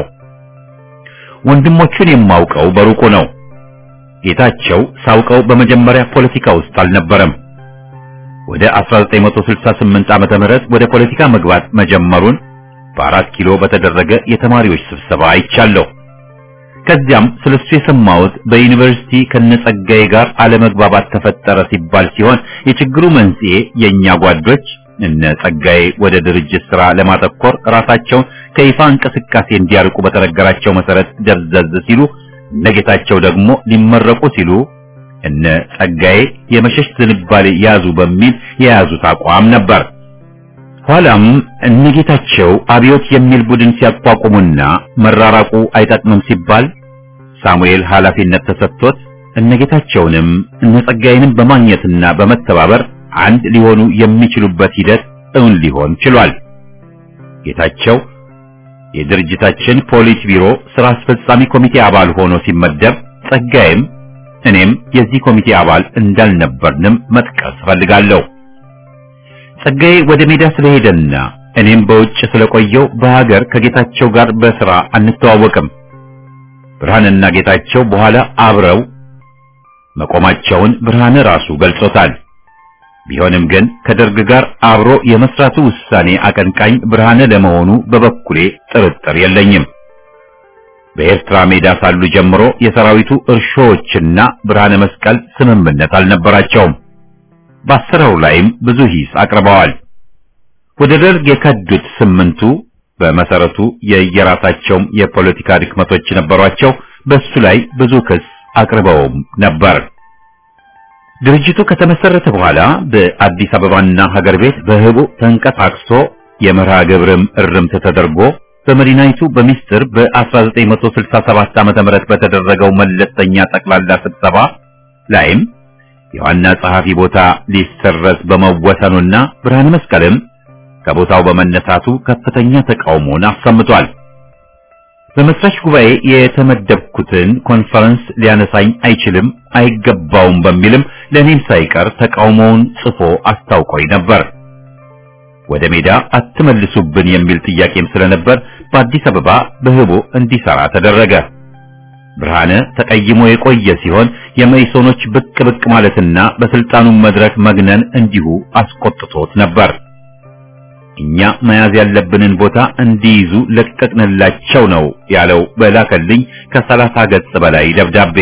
ወንድሞቹን የማውቀው በሩቁ ነው። ጌታቸው ሳውቀው በመጀመሪያ ፖለቲካ ውስጥ አልነበረም። ወደ 1968 ዓመተ ምህረት ወደ ፖለቲካ መግባት መጀመሩን በአራት ኪሎ በተደረገ የተማሪዎች ስብሰባ አይቻለሁ። ከዚያም ስለሱ የሰማሁት በዩኒቨርሲቲ ከነጸጋዬ ጋር አለመግባባት ተፈጠረ ሲባል ሲሆን የችግሩ መንስኤ የኛ ጓዶች እነ ጸጋዬ ወደ ድርጅት ስራ ለማተኮር ራሳቸውን ከይፋ እንቅስቃሴ እንዲያርቁ በተነገራቸው መሰረት ደብዘዝ ሲሉ እነ ጌታቸው ደግሞ ሊመረቁ ሲሉ እነ ጸጋዬ የመሸሽ ዝንባሌ ያዙ በሚል የያዙት አቋም ነበር። ኋላም እነ ጌታቸው አብዮት የሚል ቡድን ሲያቋቁሙና መራራቁ አይጠቅምም ሲባል ሳሙኤል ኃላፊነት ተሰጥቶት እነ ጌታቸውንም እነ ጸጋዬንም በማግኘትና በመተባበር አንድ ሊሆኑ የሚችሉበት ሂደት እውን ሊሆን ችሏል። ጌታቸው የድርጅታችን ፖሊስ ቢሮ ስራ አስፈጻሚ ኮሚቴ አባል ሆኖ ሲመደብ ጸጋዬም እኔም የዚህ ኮሚቴ አባል እንዳልነበርንም መጥቀስ ፈልጋለሁ። ጸጋዬ ወደ ሜዳ ስለሄደና እኔም በውጭ ስለቆየው በሀገር ከጌታቸው ጋር በስራ አንተዋወቅም። ብርሃንና ጌታቸው በኋላ አብረው መቆማቸውን ብርሃን ራሱ ገልጾታል። ቢሆንም ግን ከደርግ ጋር አብሮ የመስራቱ ውሳኔ አቀንቃኝ ብርሃነ ለመሆኑ በበኩሌ ጥርጥር የለኝም። በኤርትራ ሜዳ ሳሉ ጀምሮ የሰራዊቱ እርሾዎችና ብርሃነ መስቀል ስምምነት አልነበራቸውም። በአሰራሩ ላይም ብዙ ሂስ አቅርበዋል። ወደ ደርግ የከዱት ስምንቱ በመሰረቱ የየራሳቸውም የፖለቲካ ድክመቶች ነበሯቸው። በሱ ላይ ብዙ ክስ አቅርበውም ነበር። ድርጅቱ ከተመሰረተ በኋላ በአዲስ አበባና ሀገር ቤት በህቡ ተንቀሳቅሶ የመርሃ ግብርም እርምት ተደርጎ በመዲናይቱ በሚስጥር በ1967 ዓ.ም በተደረገው መለስተኛ ጠቅላላ ስብሰባ ላይም የዋና ጸሐፊ ቦታ ሊሰረዝ በመወሰኑና ብርሃነ መስቀልም ከቦታው በመነሳቱ ከፍተኛ ተቃውሞን አሰምቷል። በመስራች ጉባኤ የተመደብኩትን ኮንፈረንስ ሊያነሳኝ አይችልም፣ አይገባውም በሚልም ለእኔም ሳይቀር ተቃውሞውን ጽፎ አስታውቆኝ ነበር። ወደ ሜዳ አትመልሱብን የሚል ጥያቄም ስለነበር በአዲስ አበባ በህቦ እንዲሰራ ተደረገ። ብርሃነ ተቀይሞ የቆየ ሲሆን የመኢሶኖች ብቅ ብቅ ማለትና በስልጣኑ መድረክ መግነን እንዲሁ አስቆጥቶት ነበር። እኛ መያዝ ያለብንን ቦታ እንዲይዙ ለቀቅንላቸው ነው ያለው በላከልኝ ከሰላሳ ገጽ በላይ ደብዳቤ።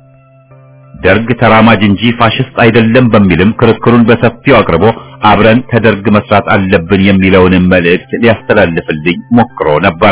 ደርግ ተራማጅ እንጂ ፋሽስት አይደለም በሚልም ክርክሩን በሰፊው አቅርቦ አብረን ከደርግ መስራት አለብን የሚለውንም መልእክት ሊያስተላልፍልኝ ሞክሮ ነበር።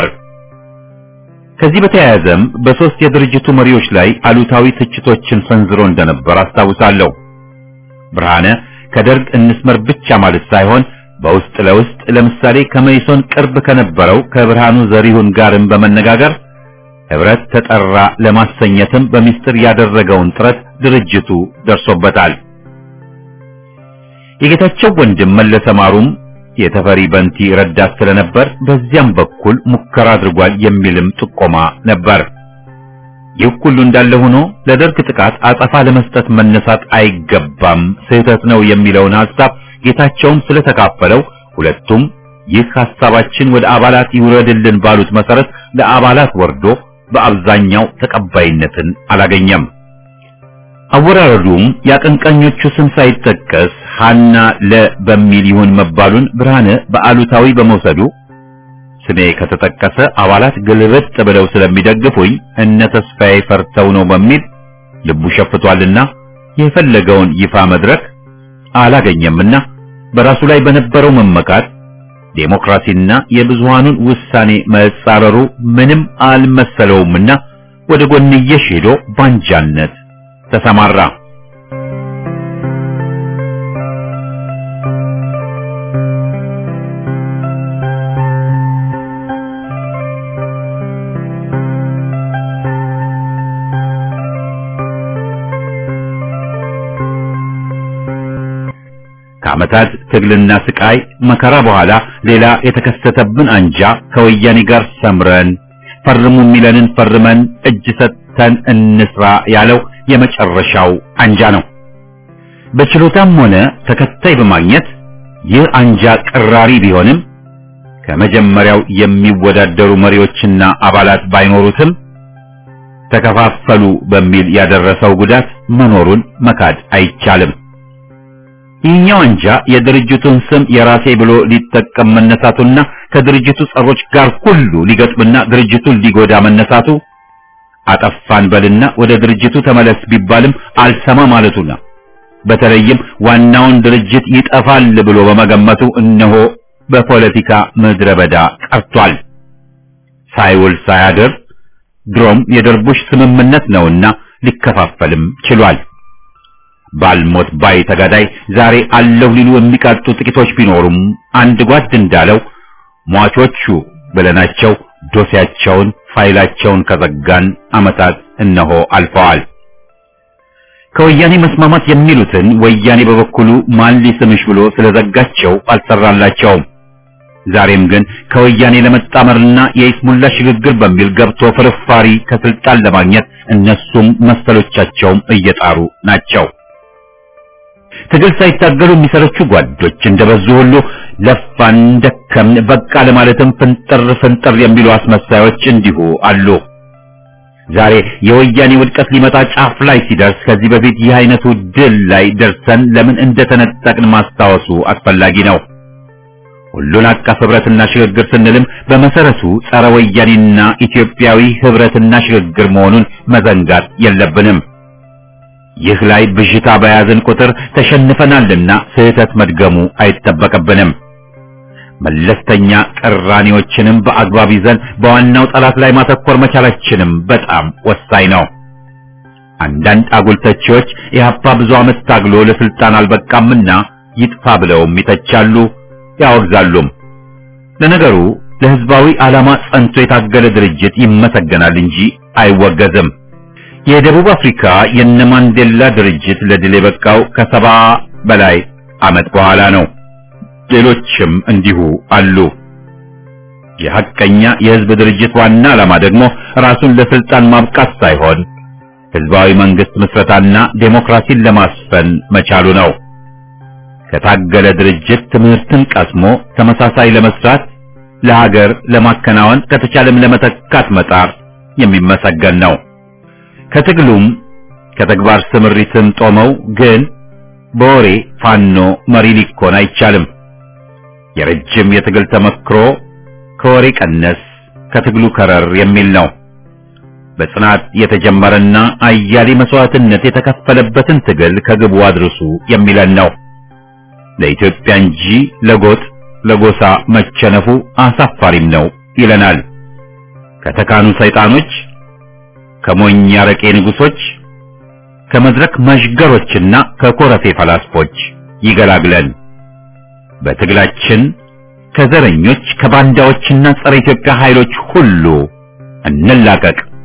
ከዚህ በተያያዘም በሶስት የድርጅቱ መሪዎች ላይ አሉታዊ ትችቶችን ሰንዝሮ እንደነበር አስታውሳለሁ። ብርሃነ ከደርግ እንስመር ብቻ ማለት ሳይሆን በውስጥ ለውስጥ ለምሳሌ ከመይሶን ቅርብ ከነበረው ከብርሃኑ ዘሪሁን ጋርም በመነጋገር ህብረት ተጠራ ለማሰኘትም በሚስጥር ያደረገውን ጥረት ድርጅቱ ደርሶበታል። የጌታቸው ወንድም መለሰ ማሩም የተፈሪ በንቲ ረዳት ስለነበር በዚያም በኩል ሙከራ አድርጓል የሚልም ጥቆማ ነበር። ይህ ሁሉ እንዳለ ሆኖ ለደርግ ጥቃት አጸፋ ለመስጠት መነሳት አይገባም፣ ስህተት ነው የሚለውን ሐሳብ ጌታቸውም ስለተካፈለው ሁለቱም ይህ ሐሳባችን ወደ አባላት ይውረድልን ባሉት መሰረት ለአባላት ወርዶ በአብዛኛው ተቀባይነትን አላገኘም። አወራረዱም የአቀንቃኞቹ ስም ሳይጠቀስ ሀና ለ በሚል ይሁን መባሉን ብርሃነ በአሉታዊ በመውሰዱ ስሜ ከተጠቀሰ አባላት ግልብጥ ብለው ስለሚደግፉኝ እነ ተስፋዬ ፈርተው ነው በሚል ልቡ ሸፍቷልና የፈለገውን ይፋ መድረክ አላገኘምና በራሱ ላይ በነበረው መመካት ዴሞክራሲና የብዙሃኑን ውሳኔ መጻረሩ ምንም አልመሰለውምና ወደ ጎንየሽ ሄዶ ባንጃነት ተሰማራ። ከዓመታት ትግልና ስቃይ መከራ በኋላ ሌላ የተከሰተብን አንጃ ከወያኔ ጋር ሰምረን ፈርሙ የሚለንን ፈርመን እጅ ሰጥተን እንስራ ያለው የመጨረሻው አንጃ ነው። በችሎታም ሆነ ተከታይ በማግኘት ይህ አንጃ ቅራሪ ቢሆንም ከመጀመሪያው የሚወዳደሩ መሪዎችና አባላት ባይኖሩትም ተከፋፈሉ በሚል ያደረሰው ጉዳት መኖሩን መካድ አይቻልም። ይህኛው አንጃ የድርጅቱን ስም የራሴ ብሎ ሊጠቀም መነሳቱና ከድርጅቱ ጸሮች ጋር ሁሉ ሊገጥምና ድርጅቱን ሊጎዳ መነሳቱ አጠፋን በልና ወደ ድርጅቱ ተመለስ ቢባልም አልሰማ ማለቱና በተለይም ዋናውን ድርጅት ይጠፋል ብሎ በመገመቱ እነሆ በፖለቲካ ምድረ በዳ ቀርቷል። ሳይውል ሳያድር ድሮም የደርቡሽ ስምምነት ነውና ሊከፋፈልም ችሏል። ባልሞት ባይ ተጋዳይ ዛሬ አለሁ ሊሉ የሚቃጡ ጥቂቶች ቢኖሩም አንድ ጓድ እንዳለው ሟቾቹ ብለናቸው ዶሴያቸውን ፋይላቸውን ከዘጋን ዓመታት እነሆ አልፈዋል። ከወያኔ መስማማት የሚሉትን ወያኔ በበኩሉ ማን ሊስምሽ ብሎ ስለዘጋቸው አልሰራላቸውም። ዛሬም ግን ከወያኔ ለመጣመርና የይስሙላ ሽግግር በሚል ገብቶ ፍርፋሪ ከስልጣን ለማግኘት እነሱም መሰሎቻቸውም እየጣሩ ናቸው። ትግል ሳይታገሉ የሚሰለቹ ጓዶች እንደበዙ ሁሉ ለፋን፣ ደከምን፣ በቃ ለማለትም ፍንጥር ፍንጥር የሚሉ አስመሳዮች እንዲሁ አሉ። ዛሬ የወያኔ ውድቀት ሊመጣ ጫፍ ላይ ሲደርስ ከዚህ በፊት ይህ አይነቱ ድል ላይ ደርሰን ለምን እንደተነጠቅን ማስታወሱ አስፈላጊ ነው። ሁሉን አቀፍ ህብረትና ሽግግር ስንልም በመሰረቱ ጸረ ወያኔና ኢትዮጵያዊ ህብረትና ሽግግር መሆኑን መዘንጋት የለብንም። ይህ ላይ ብዥታ በያዝን ቁጥር ተሸንፈናልና ስህተት መድገሙ አይጠበቅብንም። መለስተኛ ቅራኔዎችንም በአግባብ ይዘን በዋናው ጠላት ላይ ማተኮር መቻላችንም በጣም ወሳኝ ነው። አንዳንድ አጉል ተቺዎች ኢህአፓ ብዙ ዓመት ታግሎ ለስልጣን አልበቃምና ይጥፋ ብለውም ይተቻሉ፣ ያወግዛሉም። ለነገሩ ለህዝባዊ ዓላማ ጸንቶ የታገለ ድርጅት ይመሰገናል እንጂ አይወገዝም። የደቡብ አፍሪካ የነ ማንዴላ ድርጅት ለድል የበቃው ከሰባ በላይ ዓመት በኋላ ነው። ሌሎችም እንዲሁ አሉ። የሐቀኛ የህዝብ ድርጅት ዋና ዓላማ ደግሞ ራሱን ለስልጣን ማብቃት ሳይሆን ህዝባዊ መንግስት ምስረታና ዴሞክራሲን ለማስፈን መቻሉ ነው። ከታገለ ድርጅት ትምህርትን ቀስሞ ተመሳሳይ ለመስራት ለሀገር ለማከናወን ከተቻለም ለመተካት መጣር የሚመሰገን ነው። ከትግሉም ከተግባር ስምሪትም ጦመው ግን በወሬ ፋኖ መሪ ሊኮን አይቻልም። የረጅም የትግል ተመክሮ ከወሬ ቀነስ ከትግሉ ከረር የሚል ነው። በጽናት የተጀመረና አያሌ መስዋዕትነት የተከፈለበትን ትግል ከግቡ አድርሱ የሚለን ነው። ለኢትዮጵያ እንጂ ለጎጥ ለጎሳ መቸነፉ አሳፋሪም ነው ይለናል። ከተካኑ ሰይጣኖች፣ ከሞኝ አረቄ ንጉሶች፣ ከመድረክ መዥገሮችና ከኮረፌ ፈላስፎች ይገላግለን። በትግላችን ከዘረኞች ከባንዳዎችና ጸረ ኢትዮጵያ ኃይሎች ሁሉ እንላቀቅ።